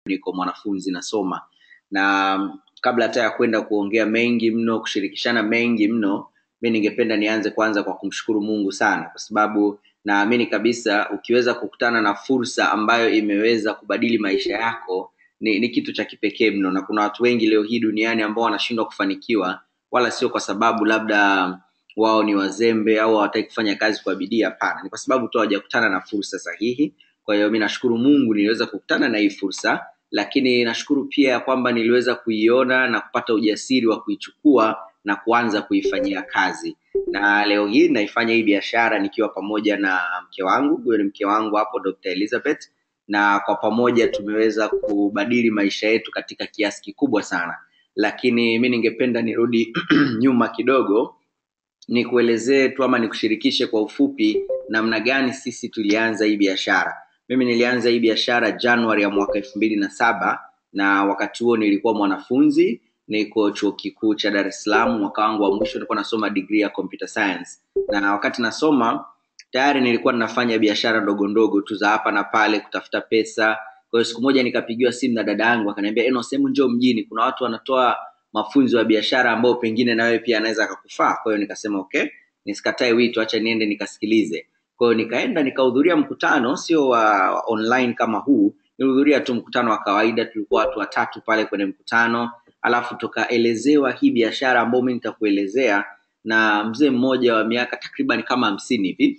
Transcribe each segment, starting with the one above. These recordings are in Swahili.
niko mwanafunzi nasoma na mm, kabla hata ya kwenda kuongea mengi mno kushirikishana mengi mno mi ningependa nianze kwanza kwa kumshukuru mungu sana kwa sababu naamini kabisa ukiweza kukutana na fursa ambayo imeweza kubadili maisha yako ni, ni kitu cha kipekee mno na kuna watu wengi leo hii duniani ambao wanashindwa kufanikiwa wala sio kwa sababu labda wao ni wazembe au hawataki kufanya kazi kwa bidii hapana ni kwa sababu tu hawajakutana na fursa sahihi kwa hiyo mi nashukuru mungu niliweza kukutana na hii fursa lakini nashukuru pia ya kwamba niliweza kuiona na kupata ujasiri wa kuichukua na kuanza kuifanyia kazi na leo hii naifanya hii biashara nikiwa pamoja na mke wangu huyo ni mke wangu hapo dr elizabeth na kwa pamoja tumeweza kubadili maisha yetu katika kiasi kikubwa sana lakini mi ningependa nirudi nyuma kidogo nikuelezee tu ama nikushirikishe kwa ufupi namna gani sisi tulianza hii biashara mimi nilianza hii biashara januari ya mwaka elfu mbili na saba na wakati huo nilikuwa mwanafunzi niko chuo kikuu cha dar es salaam mwaka wangu wa mwisho nilikuwa nasoma degree ya computer science na wakati nasoma tayari nilikuwa ninafanya biashara ndogo ndogo tu za hapa na pale kutafuta pesa kwa hiyo siku moja nikapigiwa simu na dada yangu akaniambia eno sehemu njoo mjini kuna watu wanatoa mafunzo ya biashara ambao pengine na wewe pia anaweza akakufaa kwa hiyo nikasema okay nisikatae wito acha niende nikasikilize kwa hiyo nikaenda nikahudhuria mkutano sio wa online kama huu nilihudhuria tu mkutano wa kawaida tulikuwa watu watatu pale kwenye mkutano alafu tukaelezewa hii biashara ambayo mi nitakuelezea na mzee mmoja wa miaka takriban kama hamsini hivi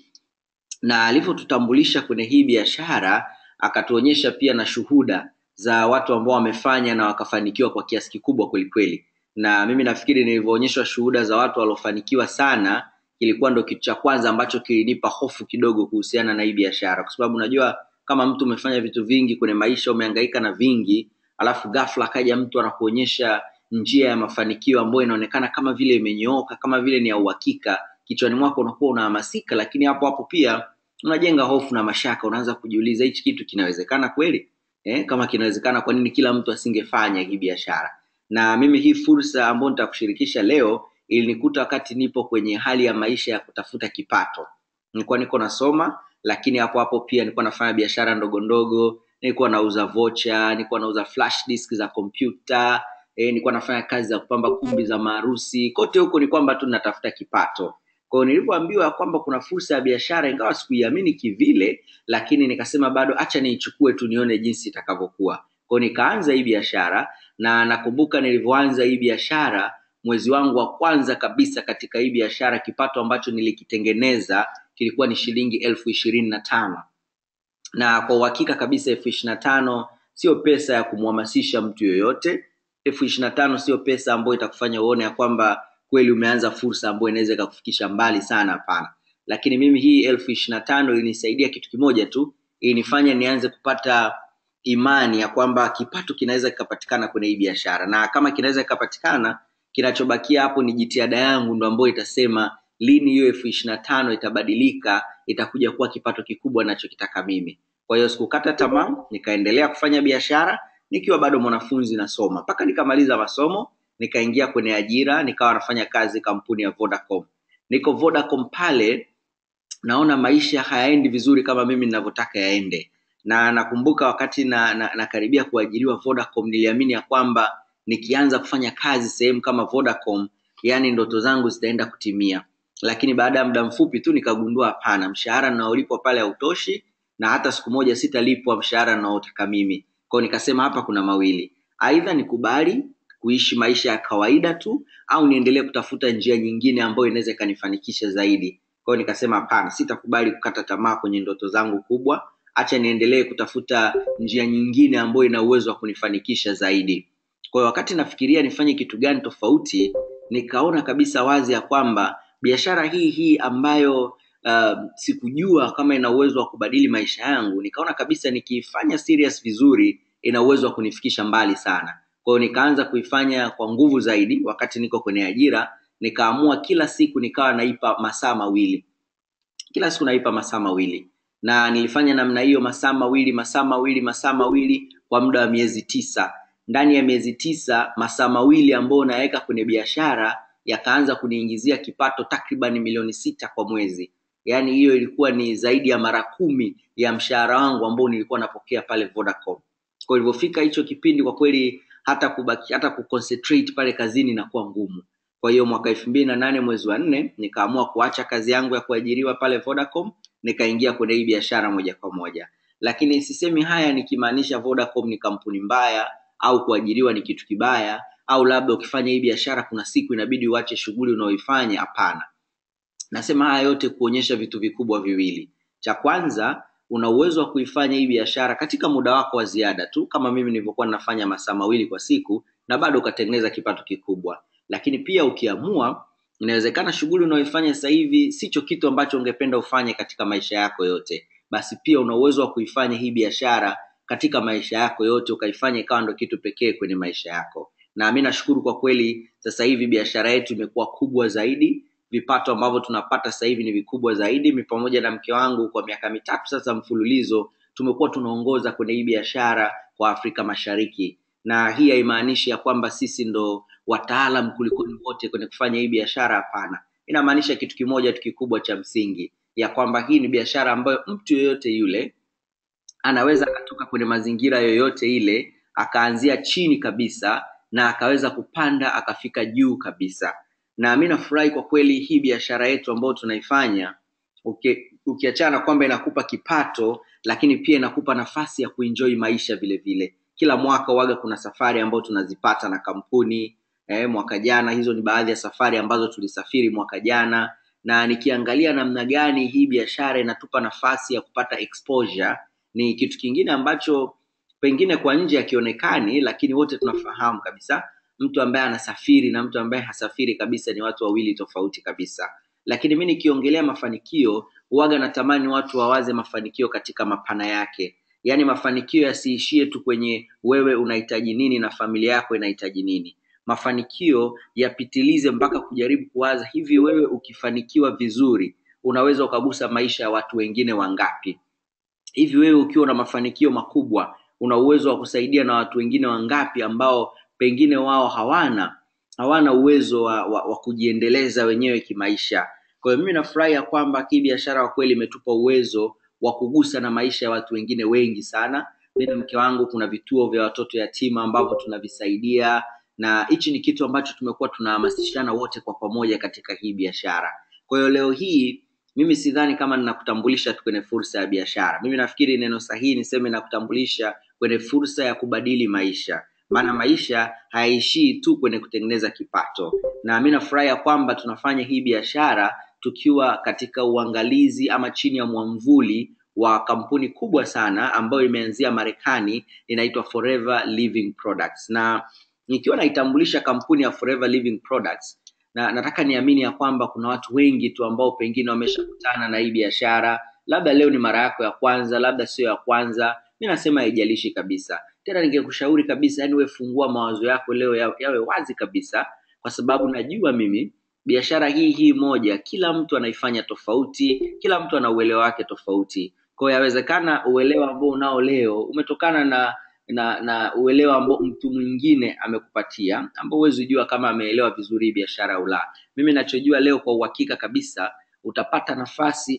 na alivyotutambulisha kwenye hii biashara akatuonyesha pia na shuhuda za watu ambao wamefanya na wakafanikiwa kwa kiasi kikubwa kwelikweli na mimi nafikiri nilivyoonyeshwa shuhuda za watu waliofanikiwa sana kilikuwa ndo kitu cha kwanza ambacho kilinipa hofu kidogo kuhusiana na hii biashara kwa sababu unajua kama mtu umefanya vitu vingi kwenye maisha umehangaika na vingi alafu ghafla akaja mtu anakuonyesha njia ya mafanikio ambayo inaonekana kama vile imenyooka kama vile ni ya uhakika kichwani mwako unakuwa unahamasika lakini hapo hapo pia unajenga hofu na mashaka unaanza kujiuliza hichi kitu kinawezekana kweli eh, kama kinawezekana kwa nini kila mtu asingefanya hii biashara na mimi hii fursa ambayo nitakushirikisha leo ilinikuta wakati nipo kwenye hali ya maisha ya kutafuta kipato nilikuwa niko nasoma lakini hapo hapo pia nilikuwa nafanya biashara ndogo ndogo nilikuwa nauza vocha nilikuwa nauza flash disk za kompyuta e, nilikuwa nafanya kazi za kupamba kumbi za maharusi kote huko ni kwamba tu natafuta kipato kwao nilivyoambiwa kwamba kuna fursa ya biashara ingawa sikuiamini kivile lakini nikasema bado acha niichukue tu nione jinsi itakavyokuwa kwao nikaanza hii biashara na nakumbuka nilivyoanza hii biashara mwezi wangu wa kwanza kabisa katika hii biashara kipato ambacho nilikitengeneza kilikuwa ni shilingi elfu ishirini na tano na kwa uhakika kabisa elfu ishiri na tano sio pesa ya kumhamasisha mtu yoyote elfu ishiri na tano sio pesa ambayo itakufanya uone ya kwamba kweli umeanza fursa ambayo inaweza ikakufikisha mbali sana hapana lakini mimi hii elfu ishiri na tano ilinisaidia kitu kimoja tu ilinifanya nianze kupata imani ya kwamba kipato kinaweza kikapatikana kwenye hii biashara na kama kinaweza kikapatikana kinachobakia hapo ni jitihada yangu ndo ambayo itasema lini hiyo elfu ishiri na tano itabadilika itakuja kuwa kipato kikubwa nachokitaka mimi kwa hiyo sikukata tamaa nikaendelea kufanya biashara nikiwa bado mwanafunzi nasoma mpaka nikamaliza masomo nikaingia kwenye ajira nikawa nafanya kazi kampuni ya vodacom niko vodacom pale naona maisha hayaendi vizuri kama mimi ninavyotaka yaende na nakumbuka wakati na, na, nakaribia kuajiriwa vodacom niliamini ya kwamba nikianza kufanya kazi sehemu kama vodacom yani ndoto zangu zitaenda kutimia lakini baada ya muda mfupi tu nikagundua hapana mshahara naolipwa pale hautoshi na hata siku moja sitalipwa mshahara naotaka mimi kwao nikasema hapa kuna mawili aidha nikubali kuishi maisha ya kawaida tu au niendelee kutafuta njia nyingine ambayo inaweza ikanifanikisha zaidi kwao nikasema hapana sitakubali kukata tamaa kwenye ndoto zangu kubwa hacha niendelee kutafuta njia nyingine ambayo ina uwezo wa kunifanikisha zaidi kwa hiyo wakati nafikiria nifanye kitu gani tofauti nikaona kabisa wazi ya kwamba biashara hii hii ambayo uh, sikujua kama ina uwezo wa kubadili maisha yangu nikaona kabisa nikiifanya serious vizuri ina uwezo wa kunifikisha mbali sana kwa hiyo nikaanza kuifanya kwa nguvu zaidi wakati niko kwenye ajira nikaamua kila siku nikawa naipa masaa mawili kila siku naipa masaa mawili na nilifanya namna hiyo masaa mawili masaa mawili masaa mawili kwa muda wa miezi tisa ndani ya miezi tisa masaa mawili ambayo naweka kwenye biashara yakaanza kuniingizia kipato takriban milioni sita kwa mwezi yaani hiyo ilikuwa ni zaidi ya mara kumi ya mshahara wangu ambao nilikuwa napokea pale vodacom kwa ilivyofika hicho kipindi kwa kweli hata kubaki hata kuconcentrate pale kazini inakuwa ngumu kwa hiyo mwaka elfu mbili na nane mwezi wa nne nikaamua kuacha kazi yangu ya kuajiriwa pale vodacom nikaingia kwenye hii biashara moja kwa moja lakini sisemi haya nikimaanisha vodacom ni kampuni mbaya au kuajiriwa ni kitu kibaya au labda ukifanya hii biashara kuna siku inabidi uache shughuli unaoifanya hapana nasema haya yote kuonyesha vitu vikubwa viwili cha kwanza una uwezo wa kuifanya hii biashara katika muda wako wa ziada tu kama mimi nilivyokuwa ninafanya masaa mawili kwa siku na bado ukatengeneza kipato kikubwa lakini pia ukiamua inawezekana shughuli unaoifanya sasa hivi sicho kitu ambacho ungependa ufanye katika maisha yako yote basi pia una uwezo wa kuifanya hii biashara katika maisha yako yote ukaifanya ikawa ndo kitu pekee kwenye maisha yako na mi nashukuru kwa kweli sasa hivi biashara yetu imekuwa kubwa zaidi vipato ambavyo tunapata sasa hivi ni vikubwa zaidi mi pamoja na mke wangu kwa miaka mitatu sasa mfululizo tumekuwa tunaongoza kwenye hii biashara kwa afrika mashariki na hii haimaanishi ya kwamba sisi ndo wataalam kulikoni wote kwenye kufanya hii biashara hapana inamaanisha kitu kimoja tu kikubwa cha msingi ya kwamba hii ni biashara ambayo mtu yoyote yule anaweza akatoka kwenye mazingira yoyote ile akaanzia chini kabisa na akaweza kupanda akafika juu kabisa na mi nafurahi kwa kweli hii biashara yetu ambayo tunaifanya uki, ukiachana kwamba inakupa kipato lakini pia inakupa nafasi ya kuenjoy maisha vile vile kila mwaka waga kuna safari ambayo tunazipata na kampuni eh, mwaka jana hizo ni baadhi ya safari ambazo tulisafiri mwaka jana na nikiangalia namna gani hii biashara inatupa nafasi ya kupata exposure ni kitu kingine ambacho pengine kwa nje akionekani lakini wote tunafahamu kabisa mtu ambaye anasafiri na mtu ambaye hasafiri kabisa ni watu wawili tofauti kabisa lakini mi nikiongelea mafanikio huwaga natamani watu wawaze mafanikio katika mapana yake yaani mafanikio yasiishie tu kwenye wewe unahitaji nini na familia yako inahitaji nini mafanikio yapitilize mpaka kujaribu kuwaza hivi wewe ukifanikiwa vizuri unaweza ukagusa maisha ya watu wengine wangapi hivi wewe ukiwa na mafanikio makubwa una uwezo wa kusaidia na watu wengine wangapi ambao pengine wao hawana hawana uwezo wa, wa, wa kujiendeleza wenyewe kimaisha kwa hiyo mimi nafurahi ya kwamba hii biashara kwa kweli imetupa uwezo wa kugusa na maisha ya watu wengine wengi sana mi na mke wangu kuna vituo vya watoto yatima ambavyo tunavisaidia na hichi ni kitu ambacho tumekuwa tunahamasishana wote kwa pamoja katika hii biashara kwa hiyo leo hii mimi sidhani kama ninakutambulisha tu kwenye fursa ya biashara mimi nafikiri neno sahihi niseme nakutambulisha kwenye fursa ya kubadili maisha maana maisha hayaishii tu kwenye kutengeneza kipato na mi nafurahi ya kwamba tunafanya hii biashara tukiwa katika uangalizi ama chini ya mwamvuli wa kampuni kubwa sana ambayo imeanzia marekani inaitwa forever living products na nikiwa naitambulisha kampuni ya forever living products na nataka niamini ya kwamba kuna watu wengi tu ambao pengine wameshakutana na hii biashara labda leo ni mara yako ya kwanza labda sio ya kwanza mi nasema haijalishi kabisa tena ningekushauri kabisa yani we fungua mawazo yako leo ya- yawe wazi kabisa kwa sababu najua mimi biashara hii hii moja kila mtu anaifanya tofauti kila mtu ana uelewa wake tofauti kwa hiyo yawezekana uelewa ambao unao leo umetokana na na na uelewa ambao mtu mwingine amekupatia ambao huwezi jua kama ameelewa vizuri hii biashara au la mimi nachojua leo kwa uhakika kabisa utapata nafasi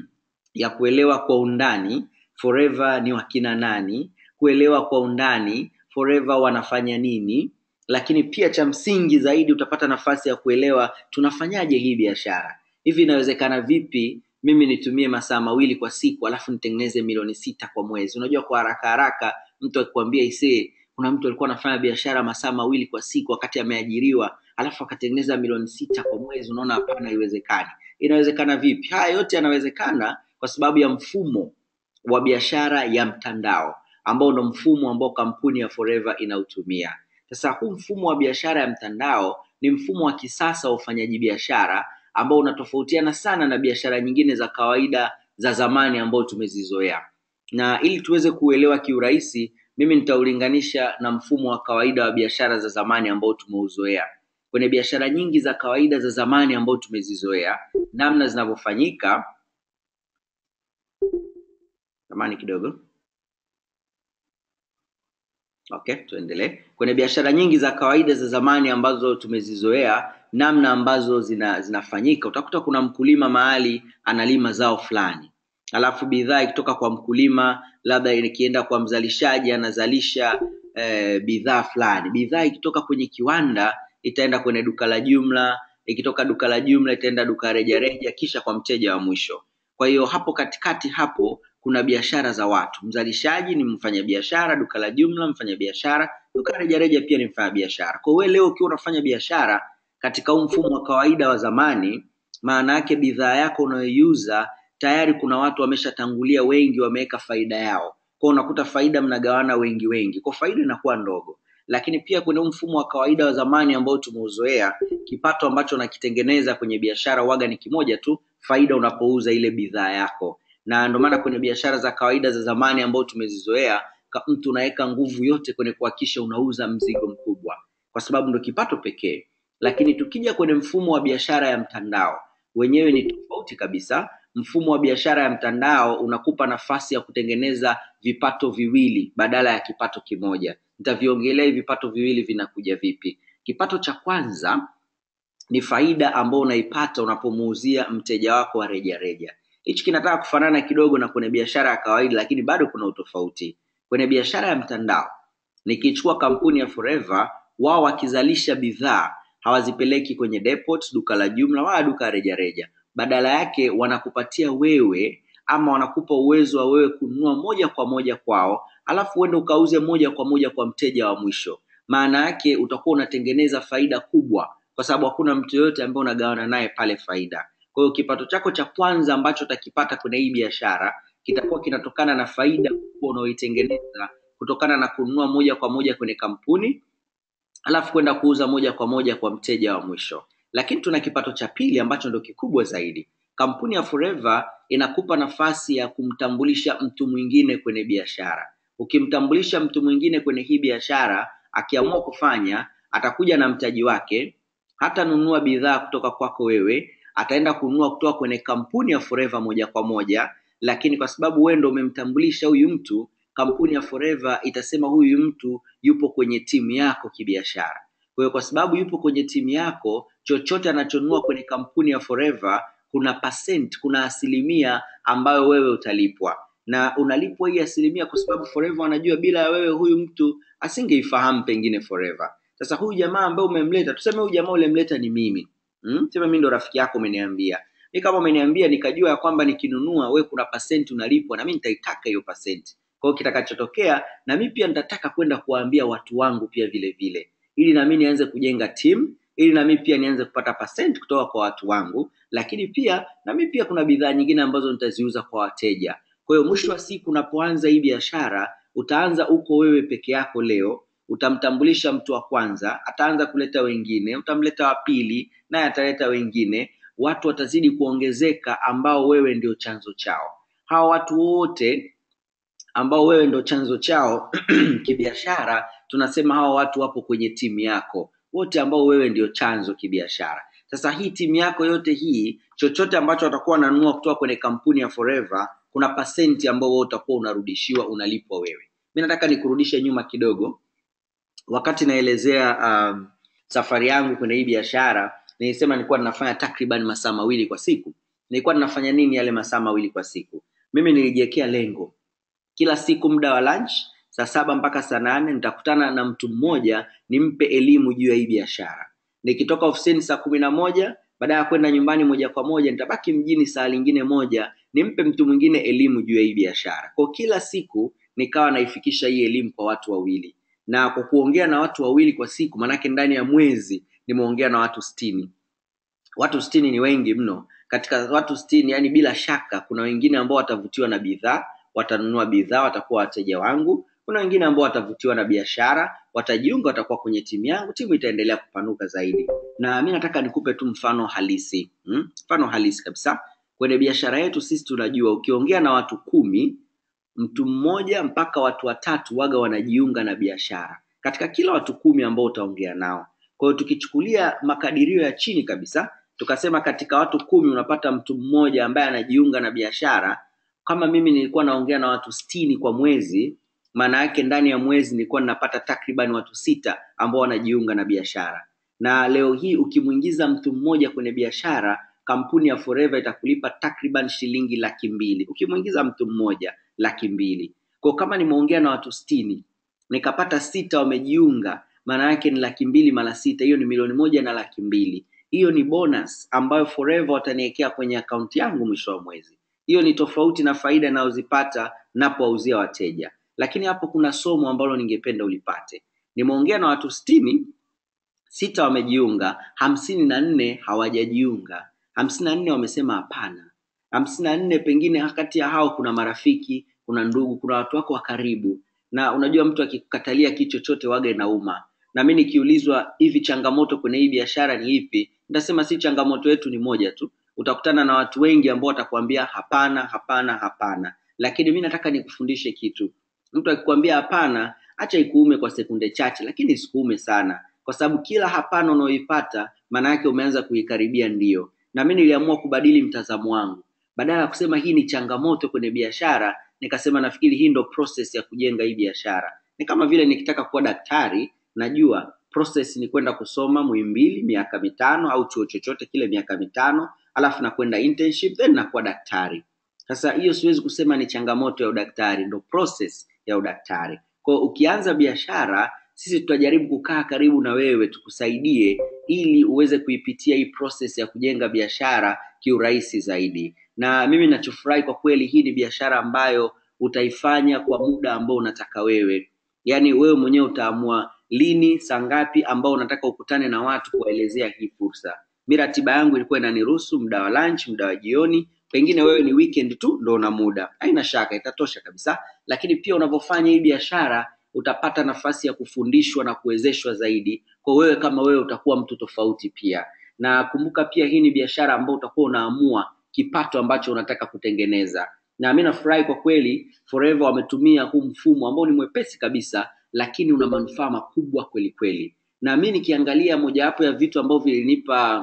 ya kuelewa kwa undani forever ni wakina nani kuelewa kwa undani forever wanafanya nini lakini pia cha msingi zaidi utapata nafasi ya kuelewa tunafanyaje hii biashara hivi inawezekana vipi mimi nitumie masaa mawili kwa siku alafu nitengeneze milioni sita kwa mwezi unajua kwa haraka haraka mtu akikwambia isee kuna mtu alikuwa anafanya biashara masaa mawili kwa siku wakati ameajiriwa alafu akatengeneza milioni sita kwa mwezi unaona hapana haiwezekani inawezekana vipi haya yote yanawezekana kwa sababu ya mfumo wa biashara ya mtandao ambao ndo mfumo ambao kampuni ya forever inautumia sasa huu mfumo wa biashara ya mtandao ni mfumo wa kisasa wa ufanyaji biashara ambao unatofautiana sana na biashara nyingine za kawaida za zamani ambao tumezizoea na ili tuweze kuelewa kiurahisi mimi nitaulinganisha na mfumo wa kawaida wa biashara za zamani ambao tumeuzoea kwenye biashara nyingi za kawaida za zamani ambao tumezizoea namna zinavyofanyika zamani kidogo okay tuendelee kwenye biashara nyingi za kawaida za zamani ambazo tumezizoea namna ambazo zina, zinafanyika utakuta kuna mkulima mahali analima zao fulani alafu bidhaa ikitoka kwa mkulima labda ikienda kwa mzalishaji anazalisha eh, bidhaa fulani bidhaa ikitoka kwenye kiwanda itaenda kwenye duka la jumla ikitoka duka la jumla itaenda duka rejareja kisha kwa mteja wa mwisho kwa hiyo hapo katikati hapo kuna biashara za watu mzalishaji ni mfanyabiashara duka la jumla mfanyabiashara duka la rejareja pia ni mfanyabiashara kwa hiyo wewe leo ukiwa unafanya biashara katika huu mfumo wa kawaida wa zamani maana yake bidhaa yako unayoiuza tayari kuna watu wameshatangulia wengi wameweka faida yao kwa unakuta faida mnagawana wengi wengi kwa faida inakuwa ndogo lakini pia kwenye huu mfumo wa kawaida wa zamani ambao tumeuzoea kipato ambacho unakitengeneza kwenye biashara waga ni kimoja tu faida unapouza ile bidhaa yako na ndio maana kwenye biashara za kawaida za zamani ambao tumezizoea ka- mtu unaweka nguvu yote kwenye kuhakikisha unauza mzigo mkubwa kwa sababu ndo kipato pekee lakini tukija kwenye mfumo wa biashara ya mtandao wenyewe ni tofauti kabisa mfumo wa biashara ya mtandao unakupa nafasi ya kutengeneza vipato viwili badala ya kipato kimoja nitaviongelea hivi vipato viwili vinakuja vipi kipato cha kwanza ni faida ambayo unaipata unapomuuzia mteja wako wa rejareja hichi kinataka kufanana kidogo na kwenye biashara ya kawaida lakini bado kuna utofauti kwenye biashara ya mtandao nikichukua kampuni ya forever wao wakizalisha bidhaa hawazipeleki kwenye depot duka la jumla wala duka la rejareja badala yake wanakupatia wewe ama wanakupa uwezo wa wewe kununua moja kwa moja kwao alafu uende ukauze moja kwa moja kwa mteja wa mwisho maana yake utakuwa unatengeneza faida kubwa kwa sababu hakuna mtu yoyote ambaye unagawana naye pale faida kwa hiyo kipato chako cha kwanza ambacho utakipata kwenye hii biashara kitakuwa kinatokana na faida kubwa unaoitengeneza kutokana na kununua moja kwa moja kwenye kampuni alafu kwenda kuuza moja kwa moja kwa mteja wa mwisho lakini tuna kipato cha pili ambacho ndo kikubwa zaidi kampuni ya forever inakupa nafasi ya kumtambulisha mtu mwingine kwenye biashara ukimtambulisha mtu mwingine kwenye hii biashara akiamua kufanya atakuja na mtaji wake hatanunua bidhaa kutoka kwako wewe ataenda kununua kutoka kwenye kampuni ya forever moja kwa moja lakini kwa sababu wewe ndo umemtambulisha huyu mtu kampuni ya forever itasema huyu mtu yupo kwenye timu yako kibiashara kwa hiyo kwa sababu yupo kwenye timu yako chochote anachonunua kwenye kampuni ya forever kuna percent kuna asilimia ambayo wewe utalipwa na unalipwa hii asilimia kwa sababu forever wanajua bila ya wewe huyu mtu asingeifahamu pengine forever sasa huyu jamaa ambaye umemleta tuseme huyu jamaa ulemleta ni mimi hmm? sema mimi ndo rafiki yako umeniambia mi kama umeniambia nikajua ya kwamba nikinunua we kuna percent unalipwa na mi nitaitaka hiyo percent kwa hiyo kitakachotokea na mi pia nitataka kwenda kuwaambia watu wangu pia vile vile ili nami nianze kujenga team ili nami pia nianze kupata percent kutoka kwa watu wangu lakini pia nami pia kuna bidhaa nyingine ambazo nitaziuza kwa wateja kwa hiyo mwisho wa siku unapoanza hii biashara utaanza uko wewe peke yako leo utamtambulisha mtu wa kwanza ataanza kuleta wengine utamleta wa pili naye ataleta wengine watu watazidi kuongezeka ambao wewe ndio chanzo chao hawa watu wote ambao wewe ndo chanzo chao kibiashara tunasema hawa watu wapo kwenye timu yako wote ambao wewe ndio chanzo kibiashara sasa hii timu yako yote hii chochote ambacho watakuwa wananunua kutoka kwenye kampuni ya forever kuna pasenti ambao wewe utakuwa unarudishiwa unalipwa wewe mi nataka nikurudishe nyuma kidogo wakati naelezea um, safari yangu kwenye hii biashara nilisema nilikuwa ninafanya takriban masaa mawili kwa siku nilikuwa ninafanya nini yale masaa mawili kwa siku mimi nilijiwekea lengo kila siku muda wa lunch saa saba mpaka saa nane nitakutana na mtu mmoja nimpe elimu juu ya hii biashara nikitoka ofisini saa kumi na moja baada ya kwenda nyumbani moja kwa moja nitabaki mjini saa lingine moja nimpe mtu mwingine elimu juu ya hii biashara kwa kila siku nikawa naifikisha hii elimu kwa watu wawili na kwa kuongea na watu wawili kwa siku manake ndani ya mwezi nimeongea na watu sitini watu sitini ni wengi mno katika watu sitini yani bila shaka kuna wengine ambao watavutiwa na bidhaa watanunua bidhaa watakuwa wateja wangu kuna wengine ambao watavutiwa na biashara watajiunga watakuwa kwenye timu yangu timu itaendelea kupanuka zaidi na mi nataka nikupe tu mfano halisi hmm? mfano halisi kabisa kwenye biashara yetu sisi tunajua ukiongea na watu kumi mtu mmoja mpaka watu watatu waga wanajiunga na biashara katika kila watu kumi ambao utaongea nao kwa hiyo tukichukulia makadirio ya chini kabisa tukasema katika watu kumi unapata mtu mmoja ambaye anajiunga na biashara kama mimi nilikuwa naongea na watu sitini kwa mwezi maana yake ndani ya mwezi nilikuwa ninapata takriban watu sita ambao wanajiunga na biashara na leo hii ukimwingiza mtu mmoja kwenye biashara kampuni ya Forever itakulipa takriban shilingi laki mbili ukimwingiza mtu mmoja laki mbili kwa kama nimeongea na watu sitini nikapata sita wamejiunga maana yake ni laki mbili mara sita hiyo ni milioni moja na laki mbili hiyo ni bonus ambayo Forever wataniwekea kwenye akaunti yangu mwisho wa mwezi hiyo ni tofauti na faida inayozipata napowauzia wateja lakini hapo kuna somo ambalo ningependa ulipate nimeongea na watu sitini sita wamejiunga hamsini na nne hawajajiunga hamsini na nne wamesema hapana hamsini na nne pengine kati ya hao kuna marafiki kuna ndugu kuna watu wako wa karibu na unajua mtu akikukatalia kitu chochote waga inauma na mi nikiulizwa hivi changamoto kwenye hii biashara ni ipi nitasema si changamoto yetu ni moja tu utakutana na watu wengi ambao watakwambia hapana hapana hapana lakini mi nataka nikufundishe kitu mtu akikwambia hapana acha ikuume kwa sekunde chache lakini isikuume sana kwa sababu kila hapana unaoipata maana yake umeanza kuikaribia ndio na mi niliamua kubadili mtazamo wangu badala ya kusema hii ni changamoto kwenye biashara nikasema nafikiri hii ndo process ya kujenga hii biashara ni kama vile nikitaka kuwa daktari najua process ni kwenda kusoma Muhimbili miaka mitano au chuo chochote kile miaka mitano alafu nakwenda internship then nakuwa daktari sasa hiyo siwezi kusema ni changamoto ya udaktari ndo process ya udaktari kwao ukianza biashara sisi tutajaribu kukaa karibu na wewe tukusaidie ili uweze kuipitia hii process ya kujenga biashara kiurahisi zaidi na mimi nachofurahi kwa kweli hii ni biashara ambayo utaifanya kwa muda ambao unataka wewe yaani wewe mwenyewe utaamua lini saa ngapi ambao unataka ukutane na watu kuwaelezea hii fursa mi ratiba yangu ilikuwa inaniruhusu muda wa lunch muda wa jioni pengine wewe ni weekend tu ndo una muda haina shaka itatosha kabisa lakini pia unavyofanya hii biashara utapata nafasi ya kufundishwa na kuwezeshwa zaidi kwa wewe kama wewe utakuwa mtu tofauti pia na kumbuka pia hii ni biashara ambayo utakuwa unaamua kipato ambacho unataka kutengeneza na mi nafurahi kwa kweli forever wametumia huu mfumo ambao ni mwepesi kabisa lakini una manufaa makubwa kweli kweli na mi nikiangalia mojawapo ya vitu ambavyo vilinipa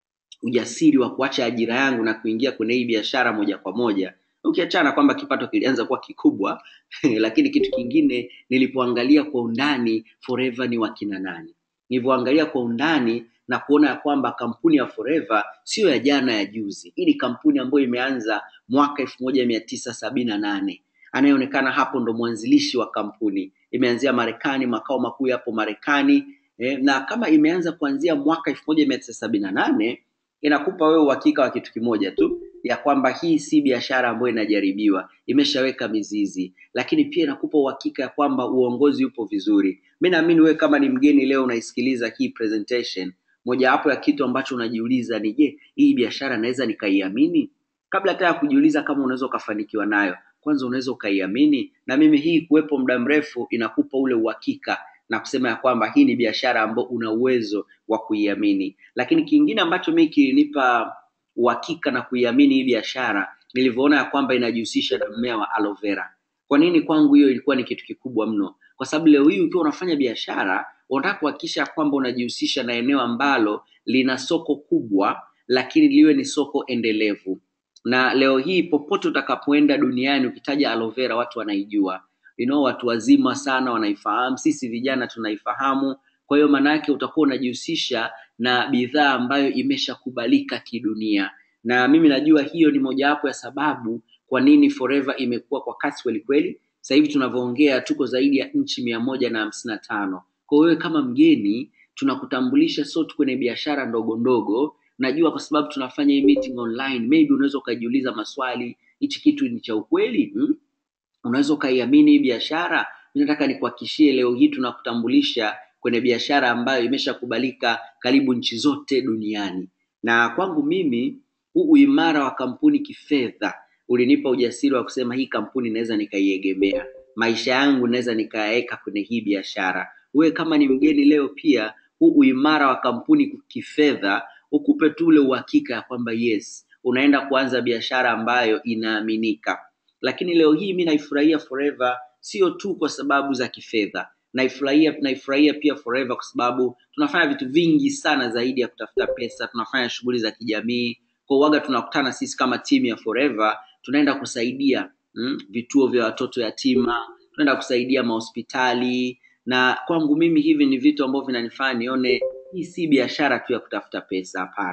ujasiri wa kuacha ajira yangu na kuingia kwenye hii biashara moja kwa moja ukiachana kwamba kipato kilianza kuwa kikubwa lakini kitu kingine nilipoangalia kwa undani forever ni wakina nani nilivyoangalia kwa undani na kuona ya kwamba kampuni ya forever siyo ya jana ya juzi hii ni kampuni ambayo imeanza mwaka elfu moja mia tisa sabini na nane anayeonekana hapo ndo mwanzilishi wa kampuni imeanzia marekani makao makuu yapo marekani eh, na kama imeanza kuanzia mwaka elfu moja mia tisa sabini na nane inakupa wewe uhakika wa kitu kimoja tu ya kwamba hii si biashara ambayo inajaribiwa imeshaweka mizizi lakini pia inakupa uhakika ya kwamba uongozi upo vizuri mi naamini wewe kama ni mgeni leo unaisikiliza hii presentation mojawapo ya kitu ambacho unajiuliza ni je hii biashara naweza nikaiamini kabla hata ya kujiuliza kama unaweza ukafanikiwa nayo kwanza unaweza ukaiamini na mimi hii kuwepo muda mrefu inakupa ule uhakika na kusema ya kwamba hii ni biashara ambayo una uwezo wa kuiamini lakini kingine ambacho mii kilinipa uhakika na kuiamini hii biashara nilivyoona ya kwamba inajihusisha na mmea wa aloe vera kwa nini kwangu hiyo ilikuwa ni kitu kikubwa mno kwa sababu leo hii ukiwa unafanya biashara unataka kuhakikisha kwamba unajihusisha na eneo ambalo lina soko kubwa lakini liwe ni soko endelevu na leo hii popote utakapoenda duniani ukitaja aloe vera watu wanaijua you know, watu wazima sana wanaifahamu sisi vijana tunaifahamu kwa hiyo maana yake utakuwa unajihusisha na bidhaa ambayo imeshakubalika kidunia na mimi najua hiyo ni mojawapo ya sababu kwa nini forever imekuwa kwa kasi kweli kweli sasa hivi tunavyoongea tuko zaidi ya nchi mia moja na hamsini na tano kwa wewe kama mgeni tunakutambulisha sio tu kwenye biashara ndogo ndogo najua kwa sababu tunafanya hii meeting online maybe unaweza ukajiuliza maswali hichi kitu ni cha ukweli hmm? unaweza ukaiamini hii biashara mi nataka nikuhakishie leo hii tunakutambulisha kwenye biashara ambayo imeshakubalika karibu nchi zote duniani na kwangu mimi huu uimara wa kampuni kifedha ulinipa ujasiri wa kusema hii kampuni naweza nikaiegemea maisha yangu naweza nikayaweka kwenye hii biashara wewe kama ni mgeni leo pia huu uimara wa kampuni kifedha ukupe tu ule uhakika ya kwamba yes unaenda kuanza biashara ambayo inaaminika lakini leo hii mi naifurahia forever sio tu kwa sababu za kifedha naifurahia naifurahia pia forever kwa sababu tunafanya vitu vingi sana zaidi ya kutafuta pesa tunafanya shughuli za kijamii kwa uwaga tunakutana sisi kama timu ya forever tunaenda kusaidia mm, vituo vya watoto yatima tunaenda kusaidia mahospitali na kwangu mimi hivi ni vitu ambavyo vinanifanya nione hii si biashara tu ya kutafuta pesa hapana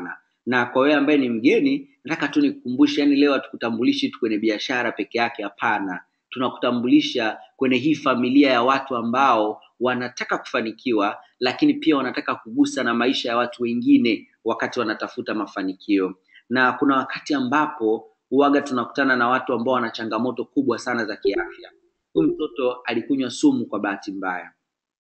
na kwa wewe ambaye ni mgeni nataka tu nikukumbushe yani leo hatukutambulishi tu kwenye biashara peke yake hapana tunakutambulisha kwenye hii familia ya watu ambao wanataka kufanikiwa lakini pia wanataka kugusa na maisha ya watu wengine wakati wanatafuta mafanikio na kuna wakati ambapo huwaga tunakutana na watu ambao wana changamoto kubwa sana za kiafya huyu mtoto alikunywa sumu kwa bahati mbaya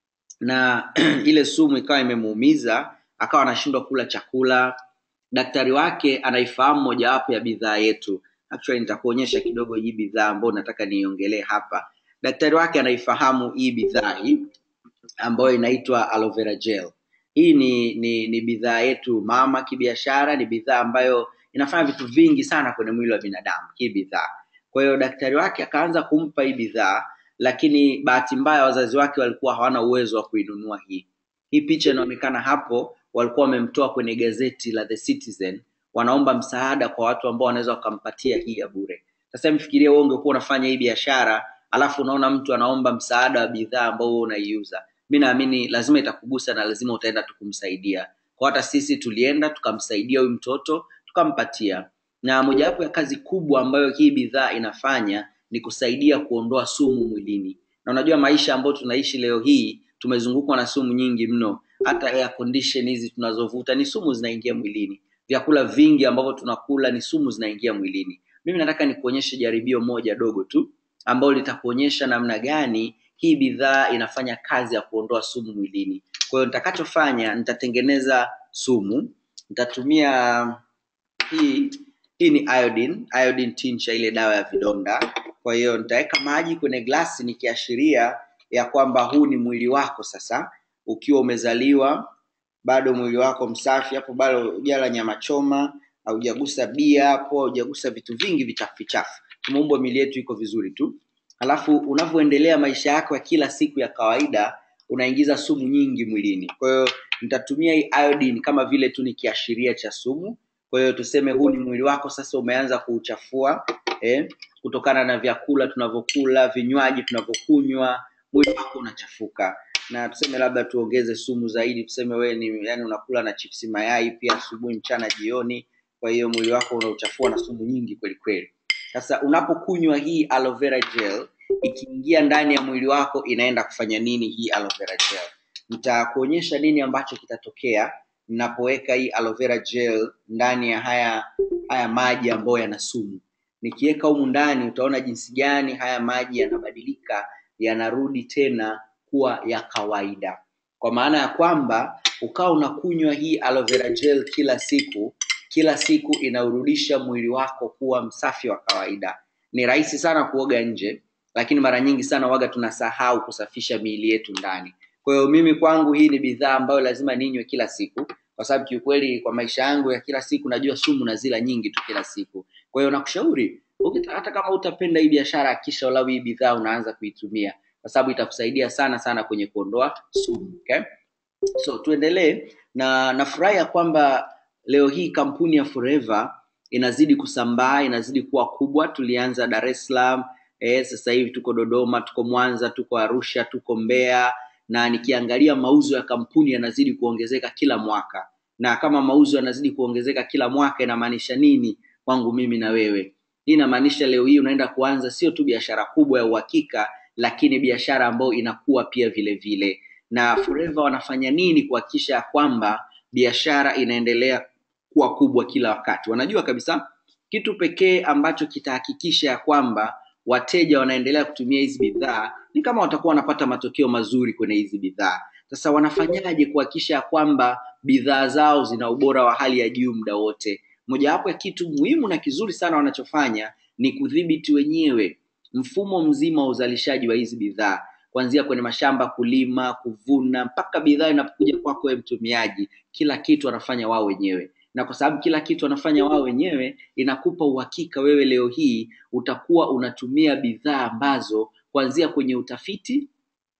na ile sumu ikawa imemuumiza akawa anashindwa kula chakula daktari wake anaifahamu mojawapo ya bidhaa yetu actually nitakuonyesha kidogo hii bidhaa ambayo nataka niiongelee hapa daktari wake anaifahamu hii bidhaa hii ambayo inaitwa aloe vera gel hii ni ni, ni bidhaa yetu mama kibiashara ni bidhaa ambayo inafanya vitu vingi sana kwenye mwili wa binadamu hii bidhaa kwa hiyo daktari wake akaanza kumpa hii bidhaa lakini bahati mbaya wazazi wake walikuwa hawana uwezo wa kuinunua hii hii picha inaonekana hapo walikuwa wamemtoa kwenye gazeti la the citizen wanaomba msaada kwa watu ambao wanaweza wakampatia hii ya bure sasa mfikirie wewe ungekuwa unafanya hii biashara alafu unaona mtu anaomba msaada wa bidhaa ambao wewe unaiuza mi naamini lazima itakugusa na lazima utaenda tu kumsaidia kwa hata sisi tulienda tukamsaidia huyu mtoto tukampatia na mojawapo ya kazi kubwa ambayo hii bidhaa inafanya ni kusaidia kuondoa sumu mwilini na unajua maisha ambayo tunaishi leo hii tumezungukwa na sumu nyingi mno hata air condition hizi tunazovuta ni sumu zinaingia mwilini vyakula vingi ambavyo tunakula ni sumu zinaingia mwilini mimi nataka nikuonyeshe jaribio moja dogo tu ambalo litakuonyesha namna gani hii bidhaa inafanya kazi ya kuondoa sumu mwilini kwa hiyo nitakachofanya nitatengeneza sumu nitatumia hii hii ni iodine iodine tincture ile dawa ya vidonda kwa hiyo nitaweka maji kwenye glasi nikiashiria ya kwamba huu ni mwili wako sasa ukiwa umezaliwa bado mwili wako msafi hapo bado hujala nyama choma haujagusa bia hapo haujagusa vitu vingi vichafu vichafu tumeumbwa mili yetu iko vizuri tu alafu unavyoendelea maisha yako ya kila siku ya kawaida unaingiza sumu nyingi mwilini kwa hiyo nitatumia hii iodine kama vile tu ni kiashiria cha sumu kwa hiyo tuseme huu ni mwili wako sasa umeanza kuuchafua eh, kutokana na vyakula tunavyokula vinywaji tunavyokunywa mwili wako unachafuka na tuseme labda tuongeze sumu zaidi tuseme wewe ni yani unakula na chipsi mayai pia asubuhi mchana jioni kwa hiyo mwili wako unauchafua na sumu nyingi kweli kweli sasa unapokunywa hii aloe vera gel ikiingia ndani ya mwili wako inaenda kufanya nini hii aloe vera gel nitakuonyesha nini ambacho kitatokea ninapoweka hii aloe vera gel ndani ya haya haya maji ambayo yana sumu nikiweka humu ndani utaona jinsi gani haya maji yanabadilika yanarudi tena kuwa ya kawaida kwa maana ya kwamba ukawa unakunywa hii aloe vera gel kila siku kila siku inaurudisha mwili wako kuwa msafi wa kawaida ni rahisi sana kuoga nje lakini mara nyingi sana waga tunasahau kusafisha miili yetu ndani kwa hiyo mimi kwangu hii ni bidhaa ambayo lazima ninywe kila siku kwa sababu kiukweli kwa maisha yangu ya kila siku najua sumu na zila nyingi tu kila siku kwa hiyo nakushauri ukita- hata kama utapenda hii biashara kisha ulau hii bidhaa unaanza kuitumia kwa sababu itakusaidia sana sana kwenye kuondoa sumu okay? so tuendelee na nafurahi ya kwamba leo hii kampuni ya forever inazidi kusambaa inazidi kuwa kubwa tulianza dar es salaam eh, sasa hivi tuko dodoma tuko mwanza tuko arusha tuko mbeya na nikiangalia mauzo ya kampuni yanazidi kuongezeka kila mwaka na kama mauzo yanazidi kuongezeka kila mwaka inamaanisha nini kwangu mimi na wewe hii inamaanisha leo hii unaenda kuanza sio tu biashara kubwa ya uhakika lakini biashara ambayo inakuwa pia vile vile na forever wanafanya nini kuhakikisha ya kwamba biashara inaendelea kuwa kubwa kila wakati wanajua kabisa kitu pekee ambacho kitahakikisha ya kwamba wateja wanaendelea kutumia hizi bidhaa ni kama watakuwa wanapata matokeo mazuri kwenye hizi bidhaa sasa wanafanyaje kuhakikisha ya kwamba bidhaa zao zina ubora wa hali ya juu muda wote mojawapo ya kitu muhimu na kizuri sana wanachofanya ni kudhibiti wenyewe mfumo mzima wa uzalishaji wa hizi bidhaa kuanzia kwenye mashamba kulima kuvuna mpaka bidhaa inapokuja kwako wewe mtumiaji kila kitu wanafanya wao wenyewe na kwa sababu kila kitu wanafanya wao wenyewe inakupa uhakika wewe leo hii utakuwa unatumia bidhaa ambazo kuanzia kwenye utafiti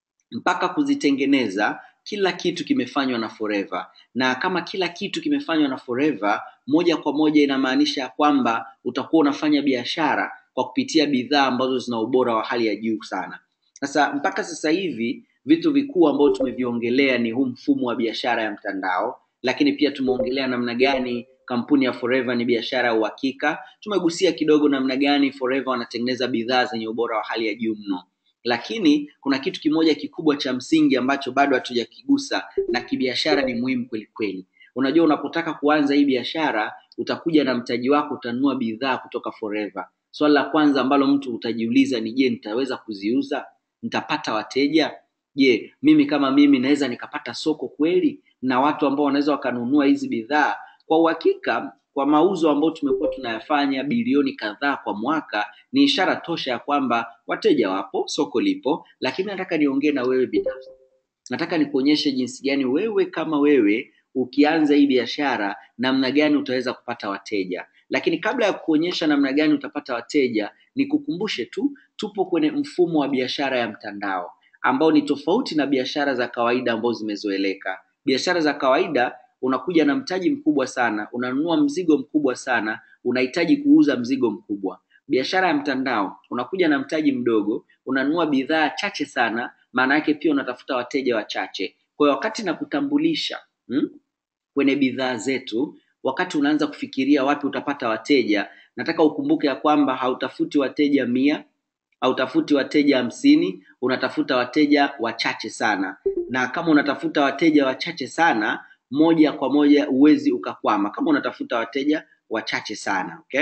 mpaka kuzitengeneza kila kitu kimefanywa na forever na kama kila kitu kimefanywa na forever moja kwa moja inamaanisha ya kwamba utakuwa unafanya biashara kwa kupitia bidhaa ambazo zina ubora wa hali ya juu sana sasa mpaka sasa hivi vitu vikuu ambavyo tumeviongelea ni huu mfumo wa biashara ya mtandao lakini pia tumeongelea namna gani kampuni ya Forever ni biashara ya uhakika. Tumegusia kidogo namna gani Forever wanatengeneza bidhaa zenye ubora wa hali ya juu mno, lakini kuna kitu kimoja kikubwa cha msingi ambacho bado hatujakigusa na kibiashara ni muhimu kweli kweli. Unajua, unapotaka kuanza hii biashara utakuja na mtaji wako, utanunua bidhaa kutoka Forever. Swali la kwanza ambalo mtu utajiuliza ni je, nitaweza kuziuza? Nitapata wateja? Je, mimi kama mimi naweza nikapata soko kweli na watu ambao wanaweza wakanunua hizi bidhaa? Kwa uhakika, kwa mauzo ambayo tumekuwa tunayafanya bilioni kadhaa kwa mwaka, ni ishara tosha ya kwamba wateja wapo, soko lipo. Lakini nataka niongee na wewe binafsi, nataka nikuonyeshe jinsi gani wewe kama wewe ukianza hii biashara, namna gani utaweza kupata wateja. Lakini kabla ya kuonyesha namna gani utapata wateja, nikukumbushe tu, tupo kwenye mfumo wa biashara ya mtandao ambao ni tofauti na biashara za kawaida ambazo zimezoeleka. Biashara za kawaida unakuja na mtaji mkubwa sana, unanunua mzigo mkubwa sana, unahitaji kuuza mzigo mkubwa. Biashara ya mtandao unakuja na mtaji mdogo, unanunua bidhaa chache sana, maana yake pia unatafuta wateja wachache. Kwa hiyo wakati nakutambulisha hmm, kwenye bidhaa zetu, wakati unaanza kufikiria wapi utapata wateja, nataka ukumbuke ya kwamba hautafuti wateja mia hautafuti wateja hamsini, unatafuta wateja wachache sana. Na kama unatafuta wateja wachache sana, moja kwa moja huwezi ukakwama kama unatafuta wateja wachache sana okay?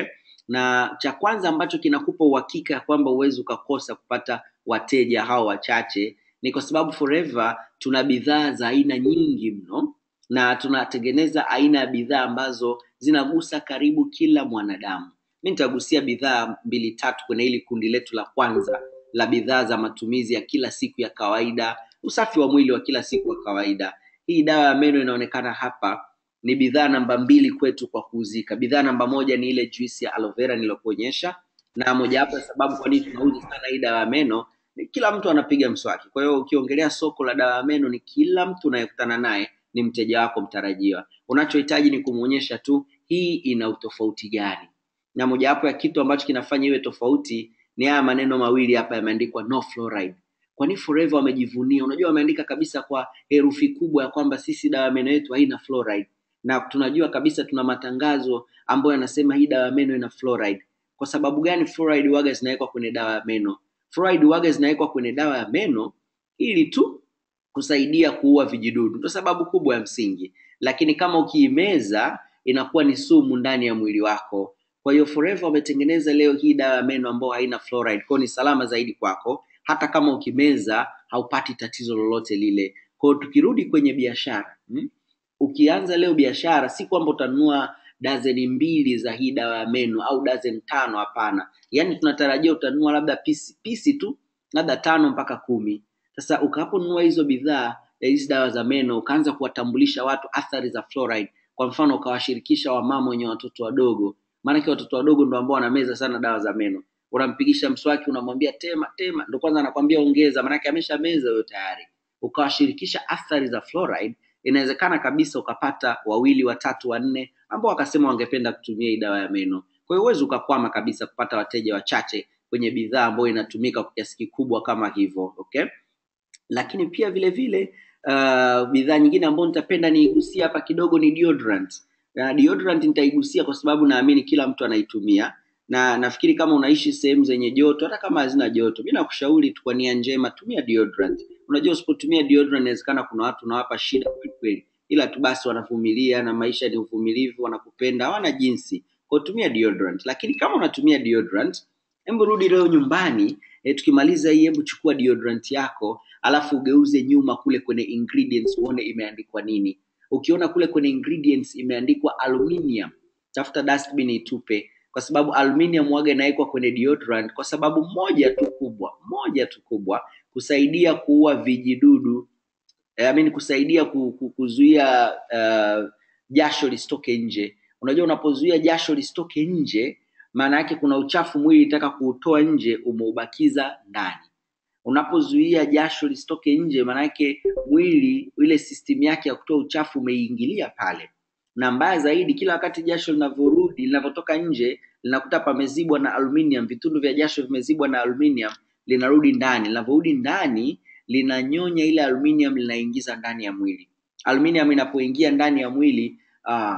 Na cha kwanza ambacho kinakupa uhakika ya kwamba huwezi ukakosa kupata wateja hao wachache ni kwa sababu Forever tuna bidhaa za aina nyingi mno na tunatengeneza aina ya bidhaa ambazo zinagusa karibu kila mwanadamu. Mi nitagusia bidhaa mbili tatu kwenye hili kundi letu la kwanza la bidhaa za matumizi ya kila siku ya kawaida, usafi wa mwili wa kila siku wa kawaida. Hii dawa ya meno inaonekana hapa ni bidhaa namba mbili kwetu kwa kuuzika. Bidhaa namba moja ni ile juisi ya aloe vera niliyokuonyesha, na mojawapo ya sababu kwa nini tunauza sana hii dawa ya meno ni kila mtu anapiga mswaki. Kwa hiyo ukiongelea soko la dawa ya meno, ni kila mtu unayekutana naye ni mteja wako mtarajiwa. Unachohitaji ni kumwonyesha tu hii ina utofauti gani, na mojawapo ya kitu ambacho kinafanya iwe tofauti ni haya maneno mawili hapa yameandikwa no fluoride. Kwani Forever wamejivunia, unajua wameandika kabisa kwa herufi kubwa ya kwamba sisi dawa ya meno yetu haina fluoride, na tunajua kabisa tuna matangazo ambayo yanasema hii dawa ya meno ina fluoride. Kwa sababu gani fluoride waga zinawekwa kwenye dawa ya meno? Fluoride waga zinawekwa kwenye dawa ya meno ili tu kusaidia kuua vijidudu, ndio sababu kubwa ya msingi, lakini kama ukiimeza inakuwa ni sumu ndani ya mwili wako. Kwa hiyo Forever wametengeneza leo hii dawa ya meno ambayo haina fluoride, kwa hiyo ni salama zaidi kwako, hata kama ukimeza haupati tatizo lolote lile. Kwa hiyo tukirudi kwenye biashara hmm? Ukianza leo biashara, si kwamba utanunua dazeni mbili za hii dawa ya meno au dazeni tano, hapana. Yaani tunatarajia utanunua labda pisi pisi tu, labda tano mpaka kumi. Sasa ukaponunua hizo bidhaa hizi dawa za meno, ukaanza kuwatambulisha watu athari za fluoride, kwa mfano ukawashirikisha wamama wenye watoto wadogo, maanake watoto wadogo ndo ambao wanameza sana dawa za meno. Unampigisha mswaki, unamwambia tema tema, ndo kwanza anakwambia ongeza, maanake amesha meza huyo tayari. Ukawashirikisha athari za fluoride, inawezekana kabisa ukapata wawili, watatu, wanne ambao wakasema wangependa kutumia hii dawa ya meno. Kwa hiyo huwezi ukakwama kabisa kupata wateja wachache kwenye bidhaa ambayo inatumika kwa kiasi kikubwa kama hivyo, okay? Lakini pia vile vile uh, bidhaa nyingine ambayo nitapenda niigusie hapa kidogo ni deodorant. Na deodorant nitaigusia kwa sababu naamini kila mtu anaitumia na nafikiri kama unaishi sehemu zenye joto, hata kama hazina joto, mi nakushauri tu kwa nia njema, tumia deodorant. Unajua, usipotumia deodorant inawezekana kuna watu unawapa shida kweli kweli, ila tu basi wanavumilia, na maisha ni uvumilivu, wanakupenda, hawana jinsi. Kwa hiyo tumia deodorant. Lakini kama unatumia deodorant, hebu rudi leo nyumbani e, tukimaliza hii, hebu chukua deodorant yako alafu ugeuze nyuma kule kwenye ingredients uone imeandikwa nini. Ukiona kule kwenye ingredients imeandikwa aluminium, tafuta dustbin itupe, kwa sababu aluminium waga inawekwa kwenye deodorant kwa sababu moja tu kubwa, moja tu kubwa, kusaidia kuua vijidudu I mean, kusaidia ku, ku, kuzuia uh, jasho lisitoke nje. Unajua, unapozuia jasho lisitoke nje, maana yake kuna uchafu mwili itaka kuutoa nje, umeubakiza ndani. Unapozuia jasho lisitoke nje, maana yake mwili ile system yake ya kutoa uchafu umeingilia pale, na mbaya zaidi, kila wakati jasho linavyorudi linavyotoka nje linakuta pamezibwa na aluminium, vitundu vya jasho vimezibwa na aluminium, linarudi ndani. Linavyorudi ndani linanyonya ile aluminium, linaingiza ndani ya mwili. Aluminium inapoingia ndani ya mwili ah,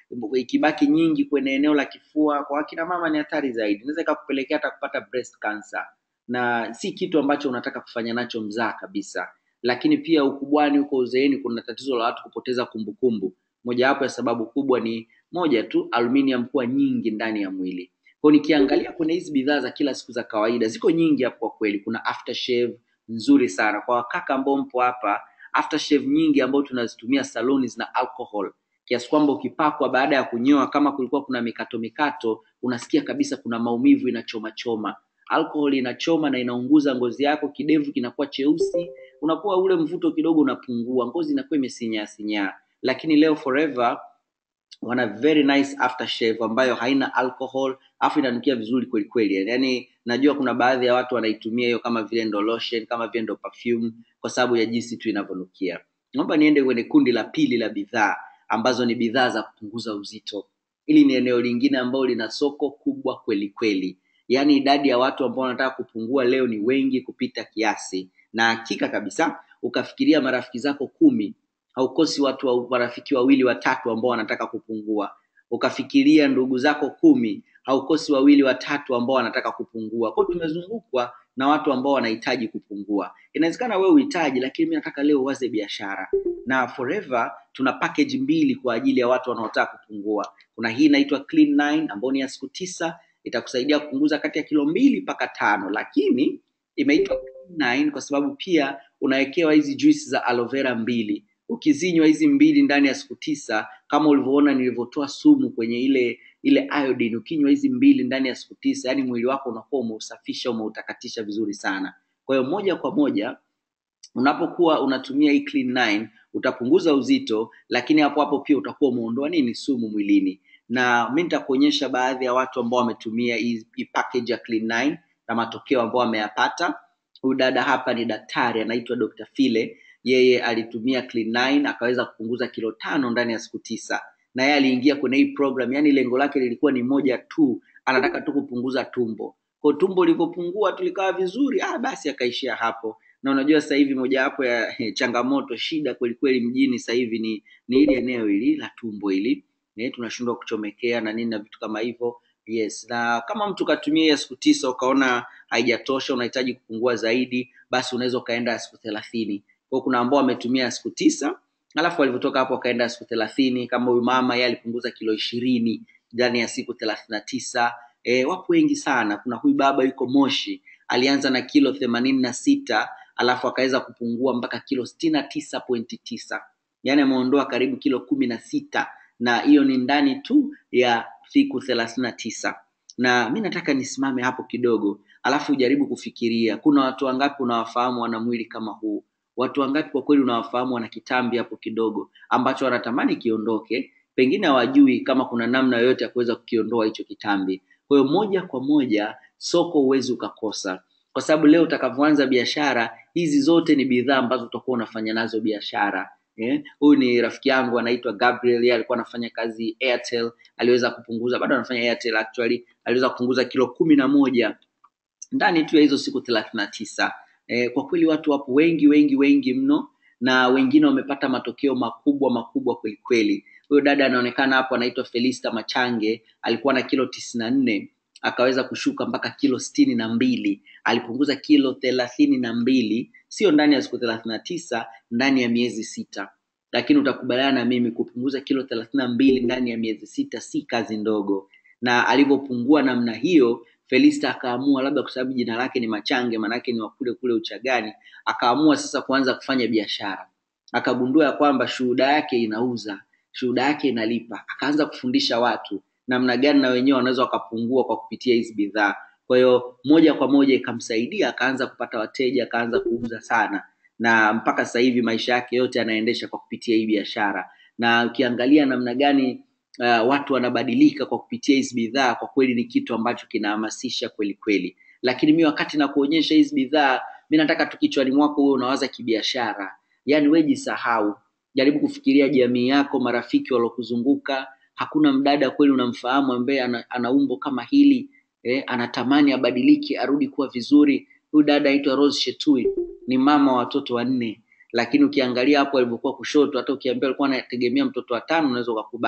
ikibaki nyingi kwenye eneo la kifua kwa akina mama ni hatari zaidi, inaweza ikakupelekea hata kupata breast cancer, na si kitu ambacho unataka kufanya nacho mzaa kabisa. Lakini pia ukubwani, huko uzeeni, kuna tatizo la watu kupoteza kumbukumbu. Mojawapo ya sababu kubwa ni moja tu, aluminium kuwa nyingi ndani ya mwili. Kwa nikiangalia kwenye hizi bidhaa za kila siku za kawaida, ziko nyingi hapo kwa kweli. Kuna aftershave nzuri sana kwa wakaka ambao mpo hapa, aftershave nyingi ambao tunazitumia saloni zina alcohol kiasi kwamba ukipakwa baada ya kunyoa, kama kulikuwa kuna mikato mikato, unasikia kabisa kuna maumivu, inachoma choma. Alcohol inachoma na inaunguza ngozi yako, kidevu kinakuwa cheusi, unakuwa ule mvuto kidogo unapungua, ngozi inakuwa imesinyaa sinyaa. Lakini leo Forever wana very nice aftershave ambayo haina alcohol afu inanukia vizuri kweli kweli. Yaani najua kuna baadhi ya watu wanaitumia hiyo kama vile ndo lotion, kama vile ndo perfume kwa sababu ya jinsi tu inavyonukia. Naomba niende kwenye kundi la pili la bidhaa ambazo ni bidhaa za kupunguza uzito. Hili ni eneo lingine ambalo lina soko kubwa kweli kweli, yaani idadi ya watu ambao wanataka kupungua leo ni wengi kupita kiasi, na hakika kabisa ukafikiria marafiki zako kumi haukosi watu wa marafiki wawili watatu ambao wanataka kupungua. Ukafikiria ndugu zako kumi haukosi wawili watatu ambao wanataka kupungua. Kwa hiyo tumezungukwa na watu ambao wanahitaji kupungua. Inawezekana wewe uhitaji, lakini mimi nataka leo uwaze biashara. Na Forever tuna package mbili kwa ajili ya watu wanaotaka kupungua. Kuna hii inaitwa Clean 9 ambayo ni ya siku tisa, itakusaidia kupunguza kati ya kilo mbili mpaka tano, lakini imeitwa Clean 9 kwa sababu pia unawekewa hizi juice za aloe vera mbili ukizinywa hizi mbili ndani ya siku tisa, kama ulivyoona nilivyotoa sumu kwenye ile ile iodine, ukinywa hizi mbili ndani ya siku tisa, yani mwili wako unakuwa umeusafisha umeutakatisha vizuri sana. Kwa hiyo moja kwa moja unapokuwa unatumia hii Clean 9 utapunguza uzito, lakini hapo hapo pia utakuwa umeondoa nini sumu mwilini. Na mimi nitakuonyesha baadhi ya watu ambao wametumia hii hii package ya Clean 9 na matokeo ambao wameyapata. Huyu dada hapa ni daktari anaitwa Dr. File yeye alitumia Clean 9 akaweza kupunguza kilo tano ndani ya siku tisa, na yeye aliingia kwenye hii program, yani lengo lake lilikuwa ni moja tu, anataka tu kupunguza tumbo. Kwa tumbo lilivyopungua tu likawa vizuri, ah, basi akaishia hapo. Na unajua sasa hivi mojawapo ya eh, changamoto shida kweli kweli mjini sasa hivi ni ni hili eneo hili la tumbo hili eh, tunashindwa kuchomekea na nini na vitu kama hivyo. Yes, na kama mtu katumia ya siku tisa ukaona haijatosha, unahitaji kupungua zaidi, basi unaweza ukaenda ya siku thelathini kwa kuna ambao wametumia siku tisa alafu walivyotoka hapo wakaenda siku thelathini kama huyu mama yeye alipunguza kilo ishirini ndani ya siku thelathini na tisa e, wapo wengi sana kuna huyu baba yuko moshi alianza na kilo themanini na sita alafu akaweza kupungua mpaka kilo sitini na tisa pointi tisa yaani ameondoa karibu kilo kumi na sita na hiyo ni ndani tu ya siku thelathini na tisa na mi nataka nisimame hapo kidogo alafu ujaribu kufikiria kuna watu wangapi unawafahamu wana mwili kama huu watu wangapi kwa kweli unawafahamu wana kitambi hapo kidogo ambacho wanatamani kiondoke, pengine hawajui kama kuna namna yoyote ya kuweza kukiondoa hicho kitambi. Kwa hiyo moja kwa moja soko huwezi ukakosa, kwa sababu leo utakavyoanza biashara hizi zote ni bidhaa ambazo utakuwa unafanya nazo biashara. Eh, huyu ni rafiki yangu anaitwa Gabriel, yeye alikuwa anafanya kazi Airtel, aliweza kupunguza, bado anafanya Airtel actually, aliweza kupunguza kilo kumi na moja ndani tu ya hizo siku thelathini na tisa. Eh, kwa kweli watu wapo wengi wengi wengi mno na wengine wamepata matokeo makubwa makubwa kweli kweli. Huyo dada anaonekana hapo anaitwa Felista Machange, alikuwa na kilo tisini na nne akaweza kushuka mpaka kilo sitini na mbili alipunguza kilo thelathini na mbili sio ndani ya siku thelathini na tisa ndani ya miezi sita lakini utakubaliana na mimi kupunguza kilo thelathini na mbili ndani ya miezi sita si kazi ndogo na alivyopungua namna hiyo Felista akaamua labda kwa sababu jina lake ni Machange, manake ni wakule kule Uchagani, akaamua sasa kuanza kufanya biashara. Akagundua ya kwamba shuhuda yake inauza, shuhuda yake inalipa. Akaanza kufundisha watu namna gani na wenyewe wanaweza wakapungua kwa kupitia hizi bidhaa. Kwa hiyo moja kwa moja ikamsaidia, akaanza kupata wateja, akaanza kuuza sana, na mpaka sasa hivi maisha yake yote anaendesha kwa kupitia hii biashara. Na ukiangalia namna gani uh, watu wanabadilika kwa kupitia hizi bidhaa, kwa kweli ni kitu ambacho kinahamasisha kweli kweli. Lakini mi wakati na kuonyesha hizi bidhaa, mi nataka tu kichwani mwako wewe unawaza kibiashara, yaani wewe jisahau, jaribu kufikiria jamii yako, marafiki waliokuzunguka. Hakuna mdada kweli unamfahamu ambaye ana, ana umbo kama hili eh, anatamani abadilike, arudi kuwa vizuri. Huyu dada aitwa Rose Shetui, ni mama wa watoto wanne lakini ukiangalia hapo alivyokuwa kushoto, hata ukiambia alikuwa anategemea mtoto wa tano unaweza ukakubali,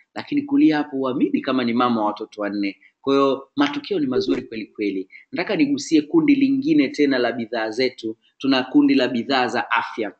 lakini kulia hapo huamini kama ni mama wa watoto wanne. Kwa hiyo matokeo ni mazuri kweli kweli. Nataka nigusie kundi lingine tena la bidhaa zetu. Tuna kundi la bidhaa za afya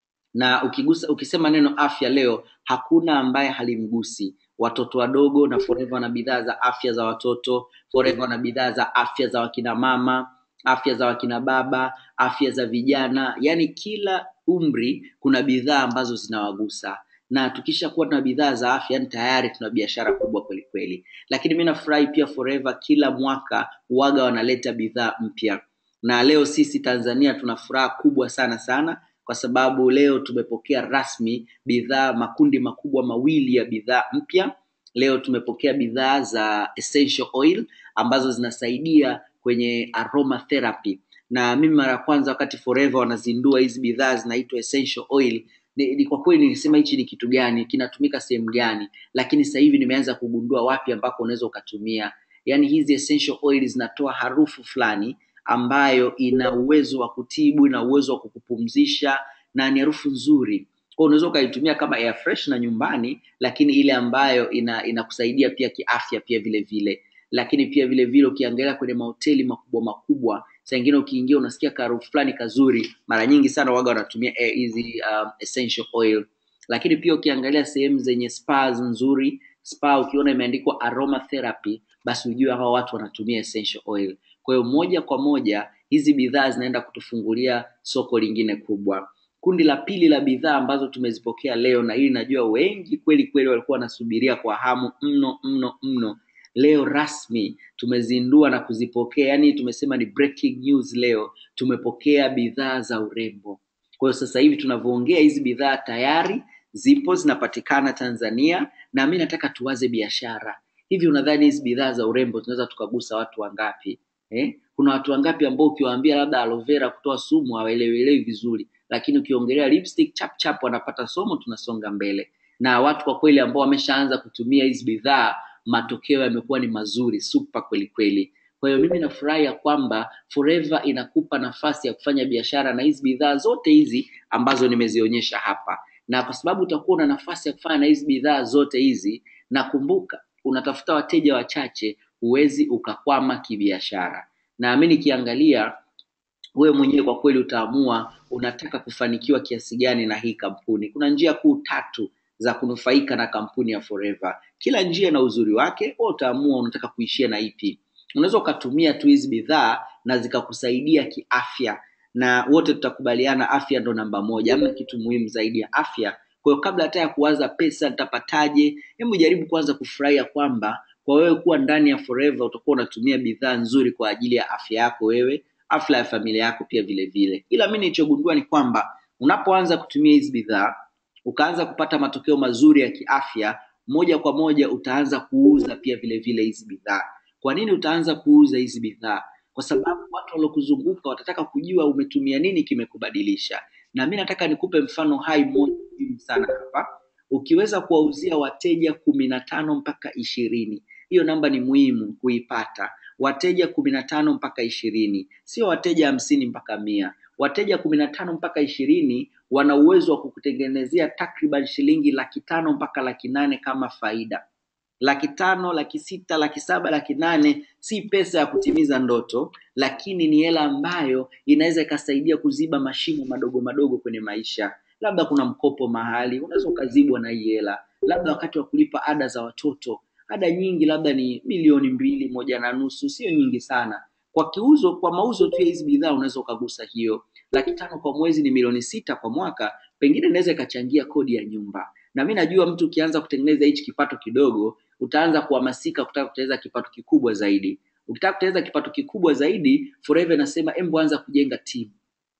na ukigusa ukisema neno afya leo hakuna ambaye halimgusi watoto wadogo na forever wana bidhaa za afya za watoto forever wana bidhaa za afya za wakina mama afya za wakina baba afya za vijana yaani kila umri kuna bidhaa ambazo zinawagusa na tukisha kuwa tuna bidhaa za afya yani tayari tuna biashara kubwa kweli kweli lakini mi nafurahi pia forever kila mwaka waga wanaleta bidhaa mpya na leo sisi tanzania tuna furaha kubwa sana sana kwa sababu leo tumepokea rasmi bidhaa makundi makubwa mawili ya bidhaa mpya leo tumepokea bidhaa za essential oil ambazo zinasaidia kwenye aromatherapy na mimi mara ya kwanza wakati forever wanazindua hizi bidhaa zinaitwa essential oil ni, ni kwa kweli nilisema hichi ni kitu gani kinatumika sehemu gani lakini sasa hivi nimeanza kugundua wapi ambako unaweza ukatumia yaani hizi essential oil zinatoa harufu fulani ambayo ina uwezo wa kutibu ina uwezo wa kukupumzisha na ni harufu nzuri kwa unaweza ukaitumia kama air fresh na nyumbani lakini ile ambayo ina inakusaidia pia kiafya pia vile vile lakini pia vile vile ukiangalia kwenye mahoteli makubwa makubwa saa ingine ukiingia unasikia kaharufu fulani kazuri mara nyingi sana waga wanatumia eh, hizi um, essential oil lakini pia ukiangalia sehemu zenye spas nzuri spa ukiona imeandikwa aromatherapy basi ujue hawa watu wanatumia essential oil kwa hiyo moja kwa moja hizi bidhaa zinaenda kutufungulia soko lingine kubwa kundi la pili la bidhaa ambazo tumezipokea leo na hili najua wengi kweli kweli walikuwa wanasubiria kwa hamu mno mno mno leo rasmi tumezindua na kuzipokea yani tumesema ni breaking news leo tumepokea bidhaa za urembo kwa hiyo sasa hivi tunavyoongea hizi bidhaa tayari zipo zinapatikana tanzania na mi nataka tuwaze biashara hivi unadhani hizi bidhaa za urembo tunaweza tukagusa watu wangapi eh? kuna watu wangapi ambao ukiwaambia labda aloe vera kutoa sumu hawaelewelewi vizuri lakini ukiongelea lipstick chap chap wanapata somo tunasonga mbele na watu kwa kweli ambao wameshaanza kutumia hizi bidhaa matokeo yamekuwa ni mazuri super kweli kweli kwa hiyo mimi nafurahi ya kwamba forever inakupa nafasi ya kufanya biashara na hizi bidhaa zote hizi ambazo nimezionyesha hapa na kwa sababu utakuwa una nafasi ya kufanya na hizi bidhaa zote hizi na kumbuka unatafuta wateja wachache huwezi ukakwama kibiashara na mi nikiangalia wewe mwenyewe kwa kweli utaamua unataka kufanikiwa kiasi gani na hii kampuni kuna njia kuu tatu za kunufaika na kampuni ya forever kila njia na uzuri wake wewe utaamua unataka kuishia na ipi unaweza ukatumia tu hizi bidhaa na zikakusaidia kiafya na wote tutakubaliana afya ndo namba moja ama kitu muhimu zaidi ya afya kwa hiyo kabla hata ya kuwaza pesa nitapataje hebu jaribu kwanza kufurahia kwamba kwa wewe kuwa ndani ya forever utakuwa unatumia bidhaa nzuri kwa ajili ya afya yako wewe afya ya familia yako pia vile vile ila mi nilichogundua ni kwamba unapoanza kutumia hizi bidhaa ukaanza kupata matokeo mazuri ya kiafya moja kwa moja utaanza kuuza pia vile vile hizi bidhaa kwa nini utaanza kuuza hizi bidhaa kwa sababu watu waliokuzunguka watataka kujua umetumia nini kimekubadilisha na mi nataka nikupe mfano hai mmoja muhimu sana hapa ukiweza kuwauzia wateja kumi na tano mpaka ishirini hiyo namba ni muhimu kuipata wateja kumi na tano mpaka ishirini sio wateja hamsini mpaka mia wateja kumi na tano mpaka ishirini wana uwezo wa kukutengenezea takriban shilingi laki tano mpaka laki nane kama faida laki tano laki sita laki saba laki nane si pesa ya kutimiza ndoto lakini ni hela ambayo inaweza ikasaidia kuziba mashimo madogo madogo kwenye maisha labda kuna mkopo mahali unaweza ukazibwa na hii hela labda wakati wa kulipa ada za watoto ada nyingi labda ni milioni mbili moja na nusu sio nyingi sana kwa kiuzo kwa mauzo tu ya hizi bidhaa unaweza ukagusa hiyo laki tano kwa mwezi ni milioni sita kwa mwaka pengine inaweza ikachangia kodi ya nyumba na mi najua mtu ukianza kutengeneza hichi kipato kidogo utaanza kuhamasika kutaka kutengeneza kipato kikubwa zaidi ukitaka kutengeneza kipato kikubwa zaidi forever inasema embo anza kujenga timu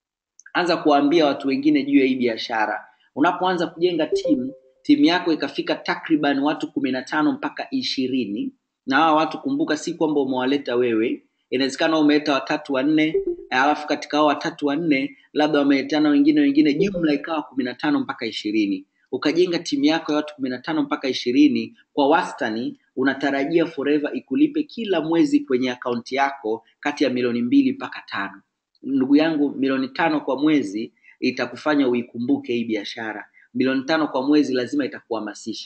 anza kuwaambia watu wengine juu ya hii biashara unapoanza kujenga timu timu yako ikafika takriban watu kumi na tano mpaka ishirini na hawa watu kumbuka si kwamba umewaleta wewe inawezekana umeleta watatu wanne alafu katika hao watatu wanne labda wameletana wengine wengine jumla ikawa kumi na tano mpaka ishirini ukajenga timu yako ya watu kumi na tano mpaka ishirini kwa wastani unatarajia forever ikulipe kila mwezi kwenye akaunti yako kati ya milioni mbili mpaka tano ndugu yangu milioni tano kwa mwezi itakufanya uikumbuke hii biashara milioni tano kwa mwezi lazima itakuhamasisha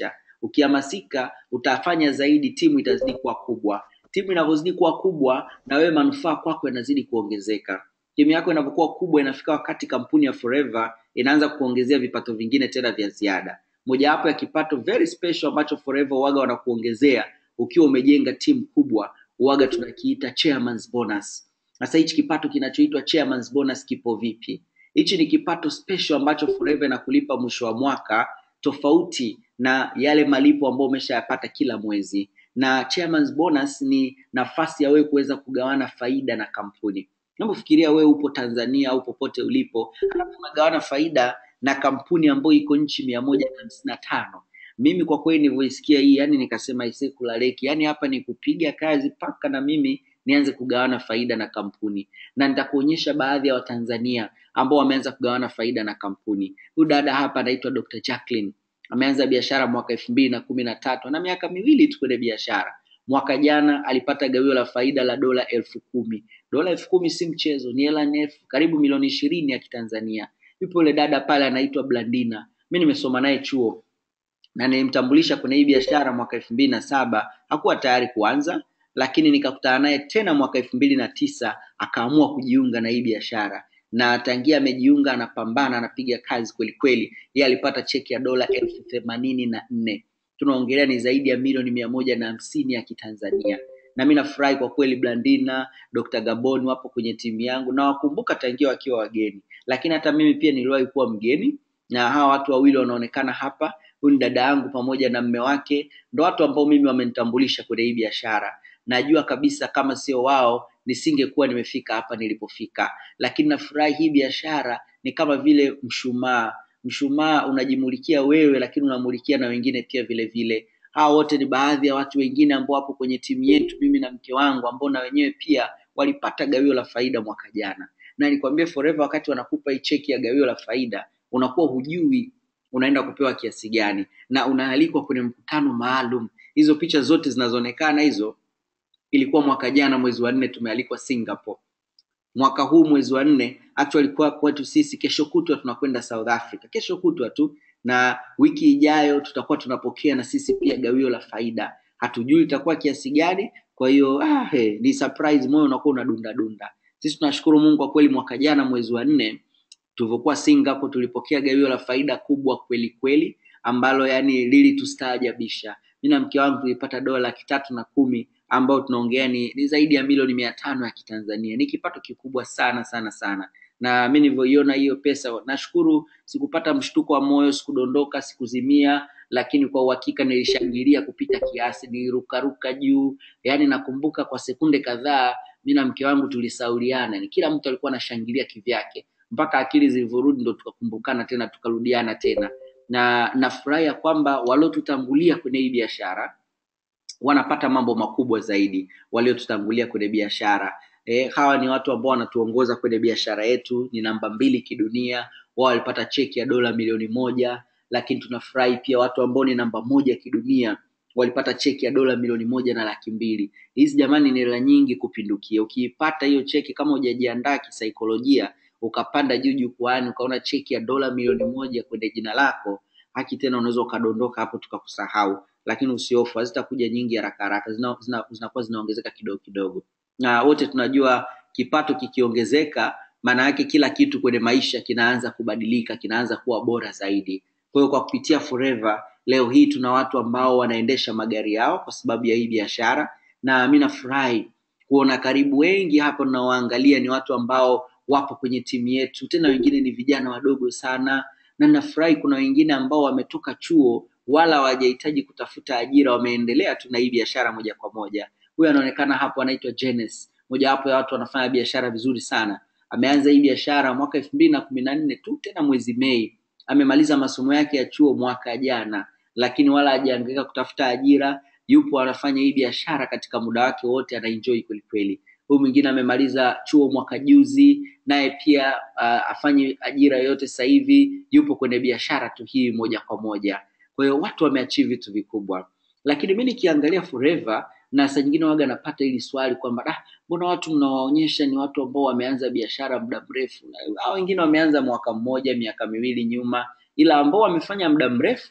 ukihamasika utafanya zaidi timu itazidi kuwa kubwa timu inavyozidi kuwa kubwa na wewe manufaa kwako yanazidi kuongezeka timu yako inapokuwa kubwa inafika wakati kampuni ya forever inaanza kuongezea vipato vingine tena vya ziada mojawapo ya kipato very special ambacho forever waga wanakuongezea ukiwa umejenga timu kubwa waga tunakiita chairman's bonus sasa hichi kipato kinachoitwa chairman's bonus kipo vipi hichi ni kipato special ambacho forever inakulipa mwisho wa mwaka tofauti na yale malipo ambayo umeshayapata kila mwezi na chairman's bonus ni nafasi ya wewe kuweza kugawana faida na kampuni unapofikiria wewe upo tanzania au popote ulipo alafu unagawana faida na kampuni ambayo iko nchi mia moja na hamsini na tano mimi kwa kweli nilivyoisikia hii yani nikasema isekulaleki yani hapa ni kupiga kazi mpaka na mimi nianze kugawana faida na kampuni na nitakuonyesha baadhi ya watanzania ambao wameanza kugawana faida na kampuni huyu dada hapa anaitwa dr jacqueline ameanza biashara mwaka elfu mbili na kumi na tatu na miaka miwili tu kwenye biashara mwaka jana alipata gawio la faida la dola elfu kumi dola elfu kumi si mchezo ni hela nefu karibu milioni ishirini ya kitanzania yupo yule dada pale anaitwa blandina mi nimesoma naye chuo na nilimtambulisha kwenye hii biashara mwaka elfu mbili na saba hakuwa tayari kuanza lakini nikakutana naye tena mwaka elfu mbili na tisa akaamua kujiunga na hii biashara na tangia amejiunga anapambana anapiga kazi kweli kweli yeye alipata cheki ya dola elfu themanini na nne tunaongelea ni zaidi ya milioni mia moja na hamsini ya kitanzania na mi nafurahi kwa kweli blandina dr gabon wapo kwenye timu yangu na wakumbuka tangia wakiwa wageni lakini hata mimi pia niliwahi kuwa mgeni na hawa watu wawili wanaonekana hapa huyu ni dada yangu pamoja na mme wake ndo watu ambao mimi wamenitambulisha kwenye hii biashara najua kabisa kama sio wao nisingekuwa nimefika hapa nilipofika lakini nafurahi hii biashara ni kama vile mshumaa mshumaa unajimulikia wewe lakini unamulikia na wengine pia vile vile hawa wote ni baadhi ya watu wengine ambao wapo kwenye timu yetu mimi na mke wangu ambao na wenyewe pia walipata gawio la faida mwaka jana na nikwambie forever wakati wanakupa hii cheki ya gawio la faida unakuwa hujui unaenda kupewa kiasi gani na unaalikwa kwenye mkutano maalum hizo picha zote zinazoonekana hizo ilikuwa mwaka jana mwezi wa nne tumealikwa singapore mwaka huu mwezi wa nne actually kwa kwetu sisi kesho kutwa tunakwenda south africa kesho kutwa tu na wiki ijayo tutakuwa tunapokea na sisi pia gawio la faida hatujui itakuwa kiasi gani kwa hiyo ah, hey, ni surprise moyo unakuwa unadunda dunda sisi tunashukuru mungu kwa kweli mwaka jana mwezi wa nne tulivyokuwa singapore tulipokea gawio la faida kubwa kweli kweli ambalo yani lilitustaajabisha mi na mke wangu tulipata dola laki tatu na kumi ambayo tunaongea ni, ni zaidi ya milioni mia tano ya kitanzania ni kipato kikubwa sana sana sana na mi nilivyoiona hiyo pesa nashukuru sikupata mshtuko wa moyo sikudondoka sikuzimia lakini kwa uhakika nilishangilia kupita kiasi nilirukaruka juu yaani nakumbuka kwa sekunde kadhaa mi na mke wangu tulisauliana ni kila mtu alikuwa anashangilia kivyake mpaka akili zilivyorudi ndo tukakumbukana tena tukarudiana tena na nafurahi ya kwamba waliotutangulia kwenye hii biashara wanapata mambo makubwa zaidi waliotutangulia kwenye biashara e, hawa ni watu ambao wanatuongoza kwenye biashara yetu ni namba mbili kidunia wao walipata cheki ya dola milioni moja lakini tunafurahi pia watu ambao ni namba moja kidunia walipata cheki ya dola milioni moja na laki mbili hizi jamani ni hela nyingi kupindukia ukiipata hiyo cheki kama hujajiandaa kisaikolojia ukapanda juu jukwaani ukaona cheki ya dola milioni moja kwenye jina lako haki tena unaweza ukadondoka hapo tukakusahau lakini usiofu hazitakuja nyingi haraka haraka zinakuwa zina, zina, zina zinaongezeka kidogo kidogo na wote tunajua kipato kikiongezeka maana yake kila kitu kwenye maisha kinaanza kubadilika kinaanza kuwa bora zaidi kwa hiyo kwa kupitia forever leo hii tuna watu ambao wanaendesha magari yao kwa sababu ya hii biashara na mi nafurahi kuona karibu wengi hapa tunaoangalia ni watu ambao wapo kwenye timu yetu tena wengine ni vijana wadogo sana na nafurahi kuna wengine ambao wametoka chuo wala hawajahitaji kutafuta ajira wameendelea tu na hii biashara moja kwa moja huyu anaonekana hapo anaitwa Jenes mojawapo ya watu wanafanya biashara vizuri sana ameanza hii biashara mwaka elfu mbili na kumi na nne tu tena mwezi mei amemaliza masomo yake ya chuo mwaka jana lakini wala hajaangaika kutafuta ajira yupo anafanya hii biashara katika muda wake wote anaenjoy kwelikweli huyu mwingine amemaliza chuo mwaka juzi naye pia uh, afanye ajira yoyote sasa hivi yupo kwenye biashara tu hii moja kwa moja kwa hiyo watu wameachieve vitu vikubwa lakini mi nikiangalia forever na saa nyingine waga napata hili swali kwamba ah, mbona watu mnawaonyesha ni watu ambao wameanza biashara muda mrefu hao wengine wameanza mwaka mmoja miaka miwili nyuma ila ambao wamefanya muda mrefu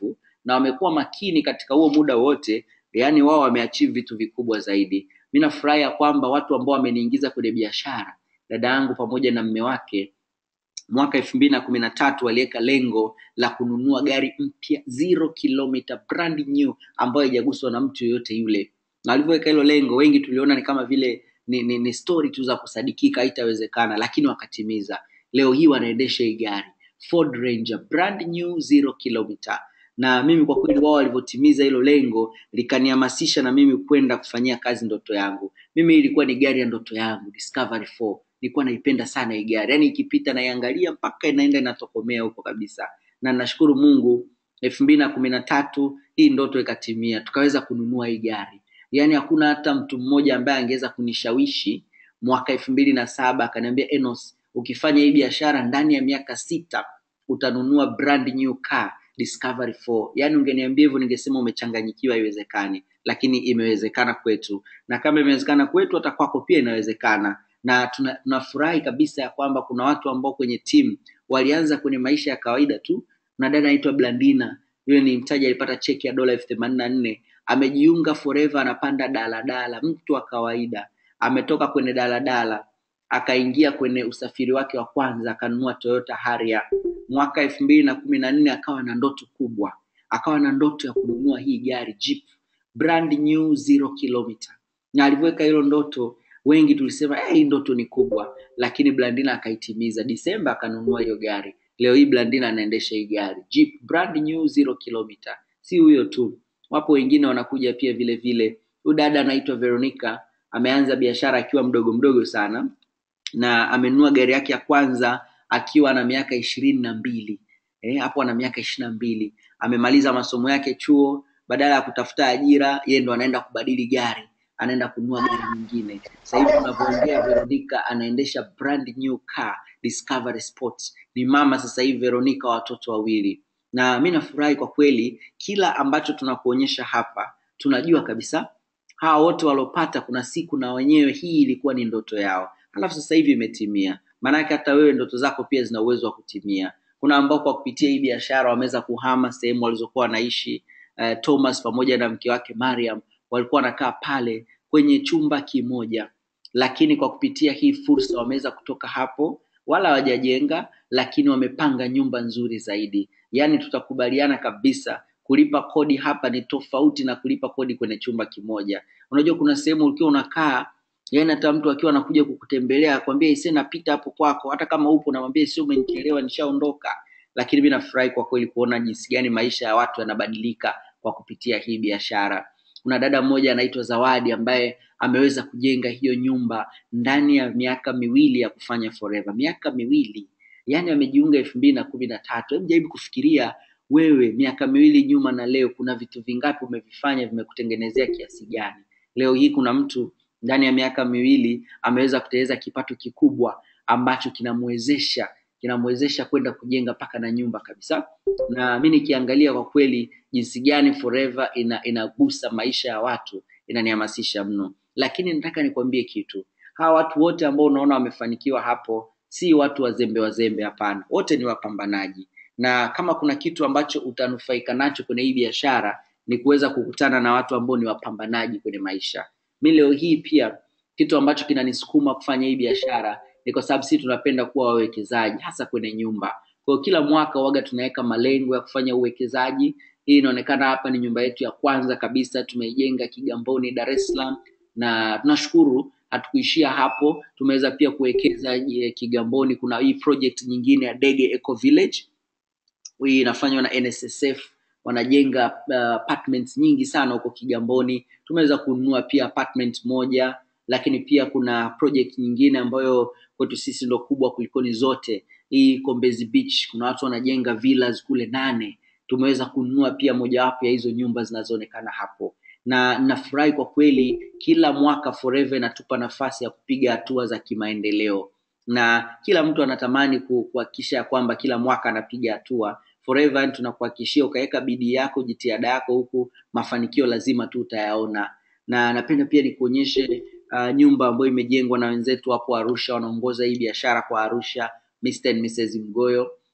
na wamekuwa makini katika huo muda wote yaani wao wameachieve vitu vikubwa zaidi mi nafurahi ya kwamba watu ambao wameniingiza kwenye biashara dada yangu pamoja na mme wake mwaka elfu mbili na kumi na tatu waliweka lengo la kununua gari mpya zero kilometer brand new ambayo haijaguswa na mtu yoyote yule na walivyoweka hilo lengo wengi tuliona ni kama vile ni, ni, ni story tu za kusadikika haitawezekana lakini wakatimiza leo hii wanaendesha hii gari Ford Ranger brand new zero kilometer na mimi kwa kweli wao walivyotimiza hilo lengo likanihamasisha na mimi kwenda kufanyia kazi ndoto yangu mimi ilikuwa ni gari ya ndoto yangu Discovery 4 nilikuwa naipenda sana hii gari yaani ikipita naiangalia mpaka inaenda inatokomea huko kabisa na nashukuru mungu elfu mbili na kumi na tatu hii ndoto ikatimia tukaweza kununua hii gari yaani hakuna hata mtu mmoja ambaye angeweza kunishawishi mwaka elfu mbili na saba akaniambia enos ukifanya hii biashara ndani ya miaka sita utanunua brand new car discovery 4 yaani ungeniambia hivyo ningesema umechanganyikiwa haiwezekani lakini imewezekana kwetu na kama imewezekana kwetu hata kwako pia inawezekana na tuna- tunafurahi kabisa ya kwamba kuna watu ambao kwenye timu walianza kwenye maisha ya kawaida tu na dada anaitwa blandina yule ni mtaji alipata cheki ya dola elfu themanini na nne amejiunga forever anapanda daladala mtu wa kawaida ametoka kwenye daladala akaingia kwenye usafiri wake wa kwanza akanunua toyota haria mwaka elfu mbili na kumi na nne akawa na ndoto kubwa akawa na ndoto ya kununua hii gari jeep brand new zero kilometer na alivyoweka hilo ndoto wengi tulisema "Eh, hii ndoto ni kubwa lakini blandina akaitimiza disemba akanunua hiyo gari leo hii blandina anaendesha hii gari jeep brand new zero kilometer si huyo tu wapo wengine wanakuja pia vile vile huyu dada anaitwa veronica ameanza biashara akiwa mdogo mdogo sana na amenunua gari yake ya kwanza akiwa na miaka ishirini na mbili eh, hapo ana miaka ishirini na mbili amemaliza masomo yake chuo badala ya kutafuta ajira yeye ndo anaenda kubadili gari anaenda kununua gari nyingine sasa hivi tunavyoongea veronica anaendesha brand new car discovery sports ni mama sasa hivi veronica wa watoto wawili na mi nafurahi kwa kweli kila ambacho tunakuonyesha hapa tunajua kabisa hawa wote waliopata kuna siku na wenyewe hii ilikuwa ni ndoto yao alafu sasa hivi imetimia maanake hata wewe ndoto zako pia zina uwezo wa kutimia kuna ambao kwa kupitia hii biashara wameweza kuhama sehemu walizokuwa wanaishi uh, thomas pamoja na mke wake mariam walikuwa wanakaa pale kwenye chumba kimoja lakini kwa kupitia hii fursa wameweza kutoka hapo wala hawajajenga lakini wamepanga nyumba nzuri zaidi yaani tutakubaliana kabisa kulipa kodi hapa ni tofauti na kulipa kodi kwenye chumba kimoja unajua kuna sehemu ukiwa unakaa yaani hata mtu akiwa anakuja kukutembelea akwambia ise napita hapo kwako hata kama upo namwambia sio umenichelewa nishaondoka lakini mi nafurahi kwa kweli kuona jinsi gani maisha ya watu yanabadilika kwa kupitia hii biashara kuna dada mmoja anaitwa zawadi ambaye ameweza kujenga hiyo nyumba ndani ya miaka miwili ya kufanya forever miaka miwili yaani amejiunga elfu mbili na kumi na tatu hebu jaribu kufikiria wewe miaka miwili nyuma na leo kuna vitu vingapi umevifanya vimekutengenezea kiasi gani leo hii kuna mtu ndani ya miaka miwili ameweza kutengeneza kipato kikubwa ambacho kinamwezesha kinamwezesha kwenda kujenga mpaka na nyumba kabisa na mi nikiangalia kwa kweli jinsi gani forever ina inagusa maisha ya watu inanihamasisha mno lakini nataka nikwambie kitu hawa watu wote ambao unaona wamefanikiwa hapo si watu wazembe wazembe hapana wote ni wapambanaji na kama kuna kitu ambacho utanufaika nacho kwenye hii biashara ni kuweza kukutana na watu ambao ni wapambanaji kwenye maisha mi leo hii pia kitu ambacho kinanisukuma kufanya hii biashara ni kwa sababu sisi tunapenda kuwa wawekezaji hasa kwenye nyumba kwa hiyo kila mwaka waga tunaweka malengo ya kufanya uwekezaji hii inaonekana hapa ni nyumba yetu ya kwanza kabisa tumeijenga kigamboni dar es salaam na tunashukuru hatukuishia hapo tumeweza pia kuwekeza eh, kigamboni kuna hii project nyingine ya dege eco village hii inafanywa na nssf wanajenga uh, apartments nyingi sana huko kigamboni tumeweza kununua pia apartment moja lakini pia kuna project nyingine ambayo kwetu sisi ndo kubwa kulikoni zote hii kombezi beach kuna watu wanajenga villas kule nane tumeweza kununua pia mojawapo ya hizo nyumba zinazoonekana hapo na nafurahi kwa kweli kila mwaka forever inatupa nafasi ya kupiga hatua za kimaendeleo na kila mtu anatamani ku- kuhakikisha ya kwamba kila mwaka anapiga hatua forever yani tunakuhakikishia ukaweka bidii yako jitihada yako huku mafanikio lazima tu utayaona na napenda pia nikuonyeshe uh, nyumba ambayo imejengwa na wenzetu hapo arusha wanaongoza hii biashara kwa arusha Mr. and Mrs. mgoyo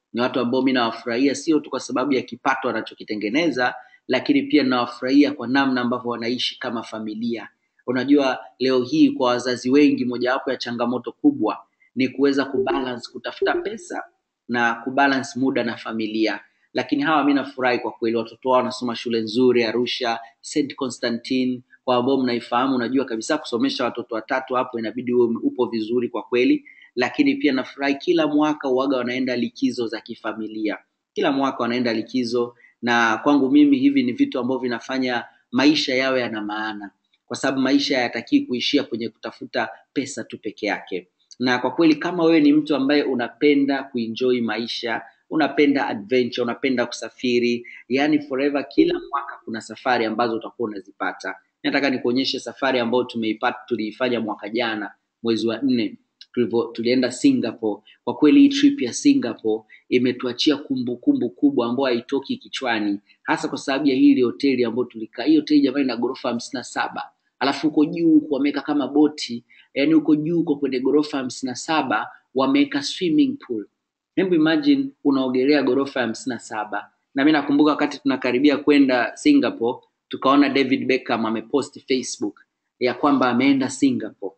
ni watu ambao mi nawafurahia sio tu kwa sababu ya kipato wanachokitengeneza lakini pia nawafurahia kwa namna ambavyo wanaishi kama familia unajua leo hii kwa wazazi wengi mojawapo ya changamoto kubwa ni kuweza kubalance kutafuta pesa na kubalance muda na familia lakini hawa mi nafurahi kwa kweli watoto wao wanasoma shule nzuri arusha st constantine kwa ambao mnaifahamu unajua kabisa kusomesha watoto watatu hapo inabidi uwe upo vizuri kwa kweli lakini pia nafurahi kila mwaka uwaga wanaenda likizo za kifamilia kila mwaka wanaenda likizo na kwangu mimi hivi ni vitu ambavyo vinafanya maisha yawe yana maana kwa sababu maisha hayatakii kuishia kwenye kutafuta pesa tu peke yake na kwa kweli kama wewe ni mtu ambaye unapenda kuenjoy maisha unapenda adventure unapenda kusafiri yani forever kila mwaka kuna safari ambazo utakuwa unazipata nataka nikuonyeshe safari ambayo tumeipata tuliifanya mwaka jana mwezi wa nne tulivyo tulienda singapore kwa kweli hii trip ya singapore imetuachia kumbukumbu kubwa ambayo haitoki kichwani hasa kwa sababu ya hili hoteli ambayo tulikaa hii hoteli jamani ina ghorofa hamsini na saba alafu huko juu huko wameweka kama boti yani huko juu huko kwenye ghorofa hamsini na saba wameweka swimming pool hebu imagine unaogelea ghorofa ya hamsini na saba na mi nakumbuka wakati tunakaribia kwenda singapore tukaona david beckham amepost facebook ya kwamba ameenda singapore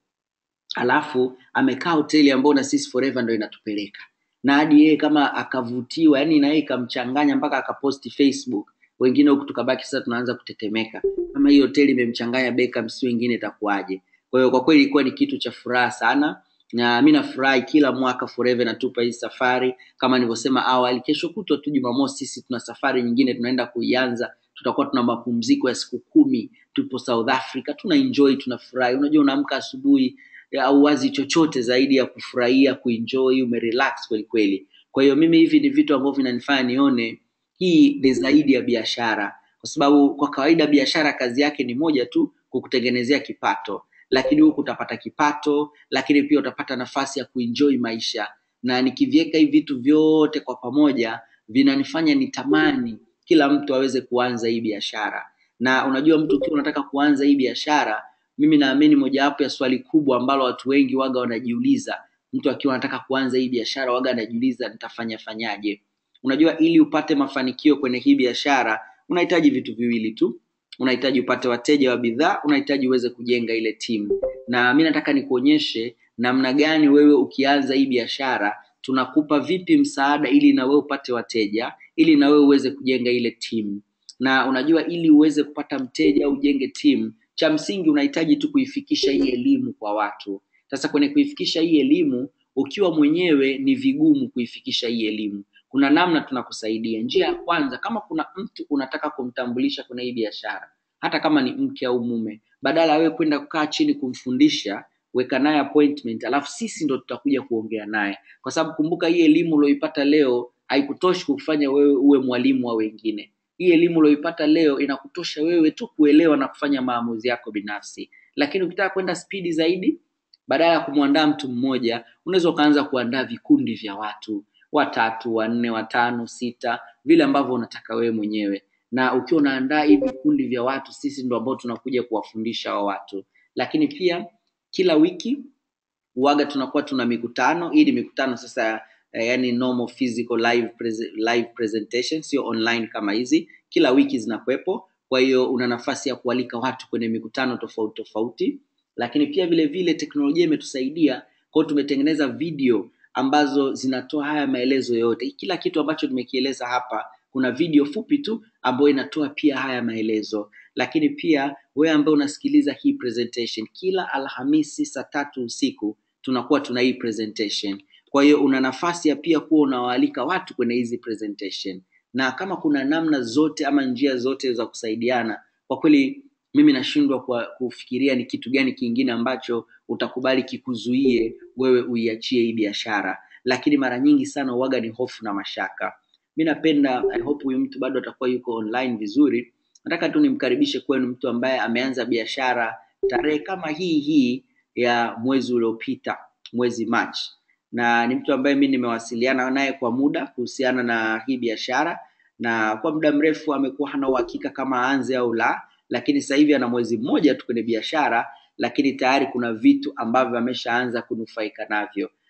alafu amekaa hoteli ambayo na sisi forever ndo inatupeleka na hadi yeye kama akavutiwa yani na yeye ikamchanganya mpaka akaposti facebook wengine huku tukabaki sasa tunaanza kutetemeka kama hii hoteli imemchanganya Beckham si wengine itakuwaje kwa hiyo kwa kweli ilikuwa ni kitu cha furaha sana na mi nafurahi kila mwaka forever natupa hii safari kama nilivyosema awali kesho kutwa tu jumamosi sisi tuna safari nyingine tunaenda kuianza tutakuwa tuna mapumziko ya siku kumi tupo south africa tuna enjoy tunafurahi unajua unaamka asubuhi au wazi chochote zaidi ya kufurahia kuenjoy umerelax kweli kweli kwa hiyo mimi hivi ni vitu ambavyo vinanifanya nione hii ni zaidi ya biashara kwa sababu kwa kawaida biashara kazi yake ni moja tu kukutengenezea kipato lakini huku utapata kipato lakini pia utapata nafasi ya kuenjoy maisha na nikiviweka hivi vitu vyote kwa pamoja vinanifanya nitamani kila mtu aweze kuanza hii biashara na unajua mtu ukiwa unataka kuanza hii biashara mimi naamini mojawapo ya swali kubwa ambalo watu wengi waga wanajiuliza mtu akiwa anataka kuanza hii biashara waga anajiuliza nitafanya fanyaje unajua ili upate mafanikio kwenye hii biashara unahitaji vitu viwili tu unahitaji upate wateja wa bidhaa unahitaji uweze kujenga ile timu na mi nataka nikuonyeshe namna gani wewe ukianza hii biashara tunakupa vipi msaada ili na wewe upate wateja ili na wewe uweze kujenga ile timu na unajua ili uweze kupata mteja au ujenge timu cha msingi unahitaji tu kuifikisha hii elimu kwa watu sasa kwenye kuifikisha hii elimu ukiwa mwenyewe ni vigumu kuifikisha hii elimu kuna namna tunakusaidia njia ya kwanza kama kuna mtu unataka kumtambulisha kwenye hii biashara hata kama ni mke au mume badala ya wewe kwenda kukaa chini kumfundisha weka naye appointment alafu sisi ndo tutakuja kuongea naye kwa sababu kumbuka hii elimu ulioipata leo haikutoshi kufanya wewe uwe mwalimu wa wengine hii elimu ulioipata leo inakutosha wewe tu kuelewa na kufanya maamuzi yako binafsi lakini ukitaka kwenda spidi zaidi badala ya kumwandaa mtu mmoja unaweza ukaanza kuandaa vikundi vya watu watatu wanne watano sita vile ambavyo unataka wewe mwenyewe na ukiwa unaandaa hivi vikundi vya watu sisi ndo ambao tunakuja kuwafundisha wa watu lakini pia kila wiki uaga tunakuwa tuna mikutano hii ni mikutano sasa eh, yani normal physical live, prese live presentation sio online kama hizi kila wiki zinakuwepo kwa hiyo una nafasi ya kualika watu kwenye mikutano tofauti tofauti lakini pia vile vile teknolojia imetusaidia kwao tumetengeneza video ambazo zinatoa haya maelezo yote kila kitu ambacho tumekieleza hapa kuna video fupi tu ambayo inatoa pia haya maelezo lakini pia wewe ambaye unasikiliza hii presentation kila alhamisi saa tatu usiku tunakuwa tuna hii presentation kwa hiyo una nafasi ya pia kuwa unawaalika watu kwenye hizi presentation na kama kuna namna zote ama njia zote za kusaidiana kwa kweli mimi nashindwa kwa kufikiria ni kitu gani kingine ambacho utakubali kikuzuie wewe uiachie hii biashara lakini mara nyingi sana uwaga ni hofu na mashaka mi napenda i hope huyu mtu bado atakuwa yuko online vizuri nataka tu nimkaribishe kwenu mtu ambaye ameanza biashara tarehe kama hii hii ya mwezi uliopita mwezi machi na ni mtu ambaye mi nimewasiliana naye kwa muda kuhusiana na hii biashara na kwa muda mrefu amekuwa hana uhakika kama aanze au la lakini sasa hivi ana mwezi mmoja tu kwenye biashara lakini tayari kuna vitu ambavyo ameshaanza kunufaika navyo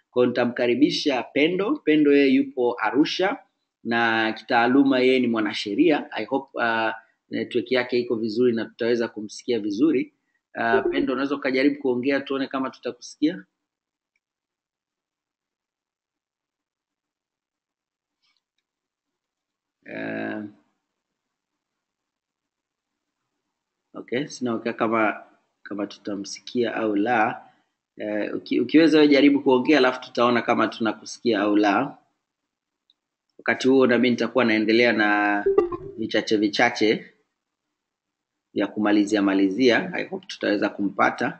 Kwa hiyo nitamkaribisha Pendo. Pendo yeye yupo Arusha na kitaaluma yeye ni mwanasheria. I hope uh, network yake iko vizuri na tutaweza kumsikia vizuri. Uh, Pendo, unaweza ukajaribu kuongea tuone kama tutakusikia. Uh, okay, sina uhakika kama kama tutamsikia au la. Uh, uki, ukiweza wewe jaribu kuongea alafu tutaona kama tunakusikia au la. Wakati huo na mimi nitakuwa naendelea na vichache vichache vya kumalizia malizia. I hope tutaweza kumpata.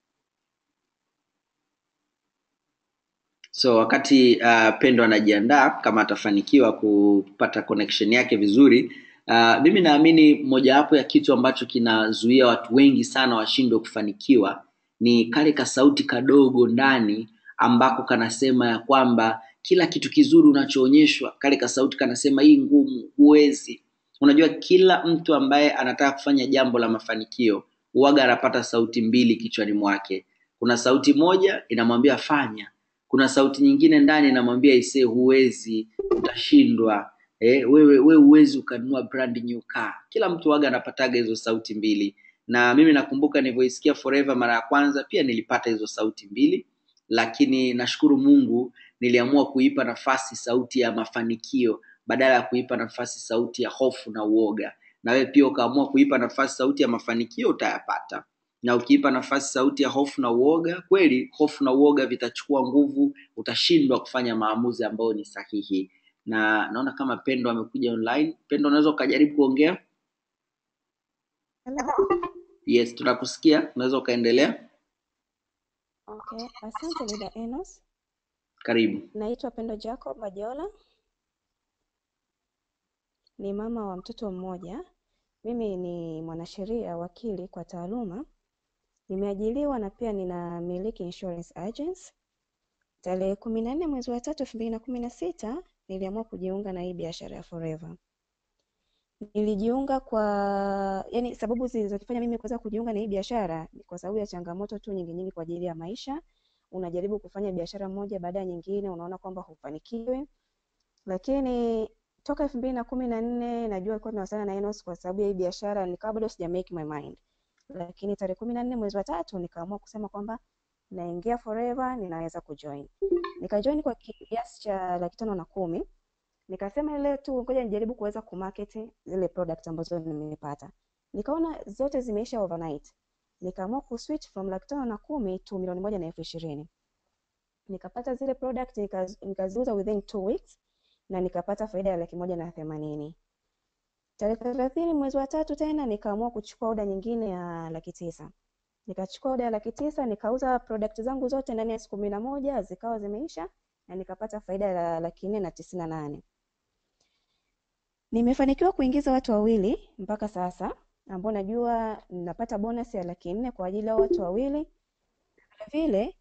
So wakati uh, Pendo anajiandaa kama atafanikiwa kupata connection yake vizuri, uh, mimi naamini mojawapo ya kitu ambacho kinazuia watu wengi sana washindwe kufanikiwa ni kale kasauti kadogo ndani ambako kanasema ya kwamba kila kitu kizuri unachoonyeshwa, kale kasauti kanasema hii ngumu, huwezi. Unajua, kila mtu ambaye anataka kufanya jambo la mafanikio huwaga anapata sauti mbili kichwani mwake. Kuna sauti moja inamwambia fanya, kuna sauti nyingine ndani inamwambia isee, huwezi, utashindwa. Eh, wewe wewe huwezi ukanunua brand new car. Kila mtu waga anapataga hizo sauti mbili, na mimi nakumbuka nilivyoisikia Forever mara ya kwanza pia nilipata hizo sauti mbili, lakini nashukuru Mungu niliamua kuipa nafasi sauti ya mafanikio badala ya kuipa nafasi sauti ya hofu na uoga. Na wewe pia ukaamua kuipa nafasi sauti ya mafanikio, utayapata na ukiipa nafasi sauti ya hofu na uoga, kweli hofu na uoga vitachukua nguvu, utashindwa kufanya maamuzi ambayo ni sahihi. Na naona kama Pendo amekuja online. Pendo, unaweza ukajaribu kuongea? Hello. Yes, tunakusikia, unaweza ukaendelea. Okay, asante dada Enos. Karibu. Naitwa Pendo Jacob Majola, ni mama wa mtoto mmoja. Mimi ni mwanasheria wakili kwa taaluma, nimeajiriwa na pia ninamiliki insurance agency. Tarehe kumi na nne mwezi wa tatu elfu mbili na kumi na sita niliamua kujiunga na hii biashara ya Forever. Nilijiunga kwa yani, sababu zilizonifanya mimi kuweza kujiunga na hii biashara ni kwa sababu ya changamoto tu nyingi nyingi kwa ajili ya maisha. Unajaribu kufanya biashara moja baada ya nyingine, unaona kwamba hufanikiwi, lakini toka elfu mbili na kumi na nne najua alikuwa tunawasiliana na Enos kwa sababu ya hii biashara, nikawa bado sija make my mind, lakini tarehe kumi na nne mwezi wa tatu nikaamua kusema kwamba naingia Forever, ninaweza kujoin. Nikajoin kwa kiasi cha laki tano na kumi nikasema ile tu ngoja nijaribu kuweza kumarket zile product ambazo nimepata. Nikaona zote zimeisha overnight, nikaamua kuswitch from laki tano na kumi to milioni moja na elfu ishirini. Nikapata zile product nikaz- nikaziuza within two weeks na nikapata faida ya laki moja na themanini. Tarehe thelathini mwezi wa tatu tena nikaamua kuchukua oda nyingine ya laki tisa. Nikachukua oda ya laki tisa nikauza product zangu zote ndani ya siku kumi na moja zikawa zimeisha na nikapata faida ya laki nne na tisini na nane. Nimefanikiwa kuingiza watu wawili mpaka sasa ambao najua napata bonus ya laki nne kwa ajili ya watu wawili. Vile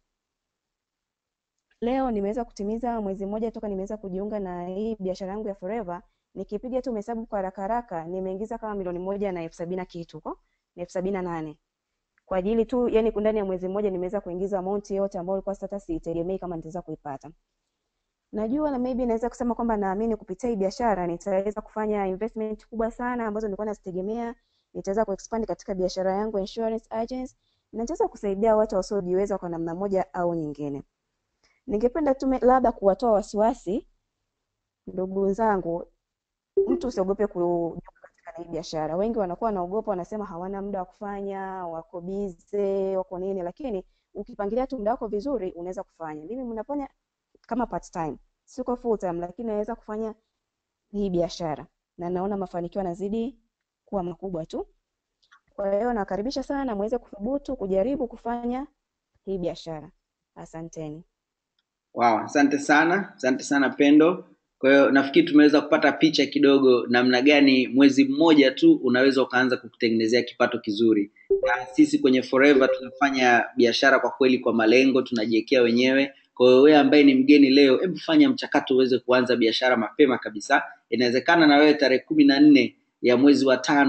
leo nimeweza kutimiza mwezi mmoja toka nimeweza kujiunga na hii biashara yangu ya Forever. Nikipiga tu hesabu kwa haraka haraka, nimeingiza kama milioni moja na elfu sabini na kitu ko na elfu sabini na nane kwa ajili tu, yani ndani ya mwezi mmoja nimeweza kuingiza amount yote ambayo ilikuwa hata siitegemei kama nitaweza kuipata. Najua na maybe naweza kusema kwamba naamini kupitia hii biashara nitaweza kufanya investment kubwa sana ambazo nilikuwa nazitegemea. Nitaweza kuexpand katika biashara yangu ya insurance agency na nitaweza kusaidia watu wasiojiweza kwa namna moja au nyingine. Ningependa tu me- labda kuwatoa wasiwasi ndugu zangu, mtu usiogope kujiunga katika na hii biashara. Wengi wanakuwa wanaogopa, wanasema hawana muda wa kufanya, wako bize, wako nini, lakini ukipangilia tu muda wako vizuri unaweza kufanya. Mimi mnafanya kama part time, siko full time, lakini naweza kufanya hii biashara na naona mafanikio yanazidi kuwa makubwa tu. Kwa hiyo nakaribisha sana muweze kuthubutu kujaribu kufanya hii biashara. Asanteni. Wow, asante sana, asante sana Pendo. Kwa hiyo nafikiri tumeweza kupata picha kidogo namna gani mwezi mmoja tu unaweza ukaanza kukutengenezea kipato kizuri. Na sisi kwenye Forever tunafanya biashara kwa kweli kwa malengo, tunajiwekea wenyewe. Kwa hiyo wewe ambaye ni mgeni leo, hebu fanya mchakato uweze kuanza biashara mapema kabisa. Inawezekana na wewe tarehe kumi na nne ya mwezi wa tano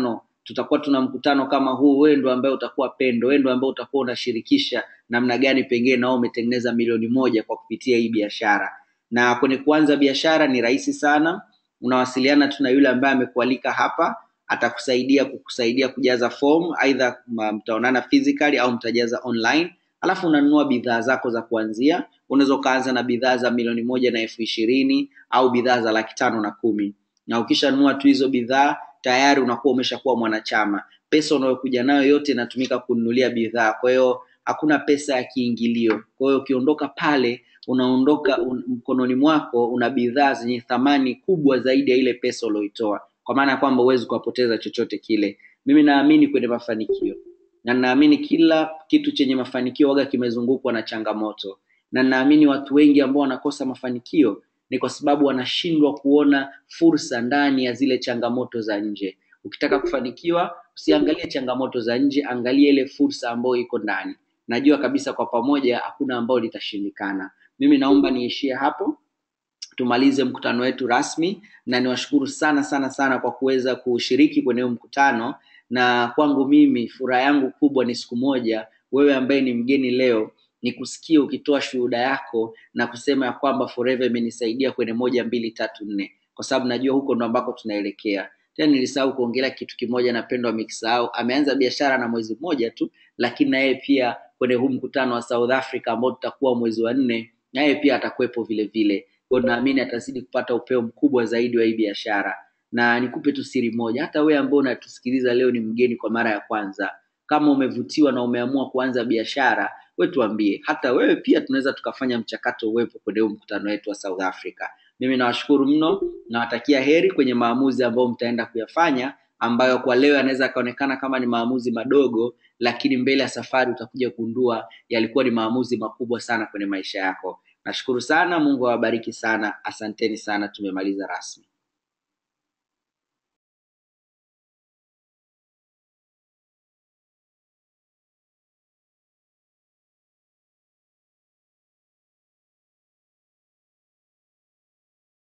tutakuwa tuna mkutano kama huu wewe ndo ambaye utakuwa pendo wewe ndo ambaye utakuwa unashirikisha namna gani pengine nao umetengeneza milioni moja kwa kupitia hii biashara na kwenye kuanza biashara ni rahisi sana unawasiliana tu na yule ambaye amekualika hapa atakusaidia kukusaidia kujaza form aidha ma- mtaonana physically au mtajaza online alafu unanunua bidhaa zako za kuanzia unaweza ukaanza na bidhaa za milioni moja na elfu ishirini au bidhaa za laki tano na kumi na ukishanunua tu hizo bidhaa tayari unakuwa umeshakuwa mwanachama pesa unayokuja nayo yote inatumika kununulia bidhaa kwa hiyo hakuna pesa ya kiingilio kwa hiyo ukiondoka pale unaondoka un, mkononi mwako una bidhaa zenye thamani kubwa zaidi ya ile pesa ulioitoa kwa maana ya kwamba huwezi kuwapoteza chochote kile mimi naamini kwenye mafanikio na naamini kila kitu chenye mafanikio waga kimezungukwa na changamoto na naamini watu wengi ambao wanakosa mafanikio ni kwa sababu wanashindwa kuona fursa ndani ya zile changamoto za nje ukitaka kufanikiwa usiangalie changamoto za nje angalia ile fursa ambayo iko ndani najua kabisa kwa pamoja hakuna ambao litashindikana mimi naomba niishie hapo tumalize mkutano wetu rasmi na niwashukuru sana sana sana kwa kuweza kushiriki kwenye huu mkutano na kwangu mimi furaha yangu kubwa ni siku moja wewe ambaye ni mgeni leo ni kusikia ukitoa shuhuda yako na kusema ya kwamba forever imenisaidia kwenye moja mbili tatu nne kwa sababu najua huko ndo ambako tunaelekea tena nilisahau kuongelea kitu kimoja na pendo amekisahau ameanza biashara na mwezi mmoja tu lakini na yeye pia kwenye huu mkutano wa south africa ambao tutakuwa mwezi wa nne na yeye pia atakuwepo vile vile kwa naamini atazidi kupata upeo mkubwa zaidi wa hii biashara na nikupe tu siri moja hata wewe ambao unatusikiliza leo ni mgeni kwa mara ya kwanza kama umevutiwa na umeamua kuanza biashara we tuambie hata wewe pia tunaweza tukafanya mchakato uwepo kwenye huu mkutano wetu wa south africa mimi nawashukuru mno nawatakia heri kwenye maamuzi ambayo mtaenda kuyafanya ambayo kwa leo yanaweza yakaonekana kama ni maamuzi madogo lakini mbele ya safari utakuja kugundua yalikuwa ni maamuzi makubwa sana kwenye maisha yako nashukuru sana mungu awabariki sana asanteni sana tumemaliza rasmi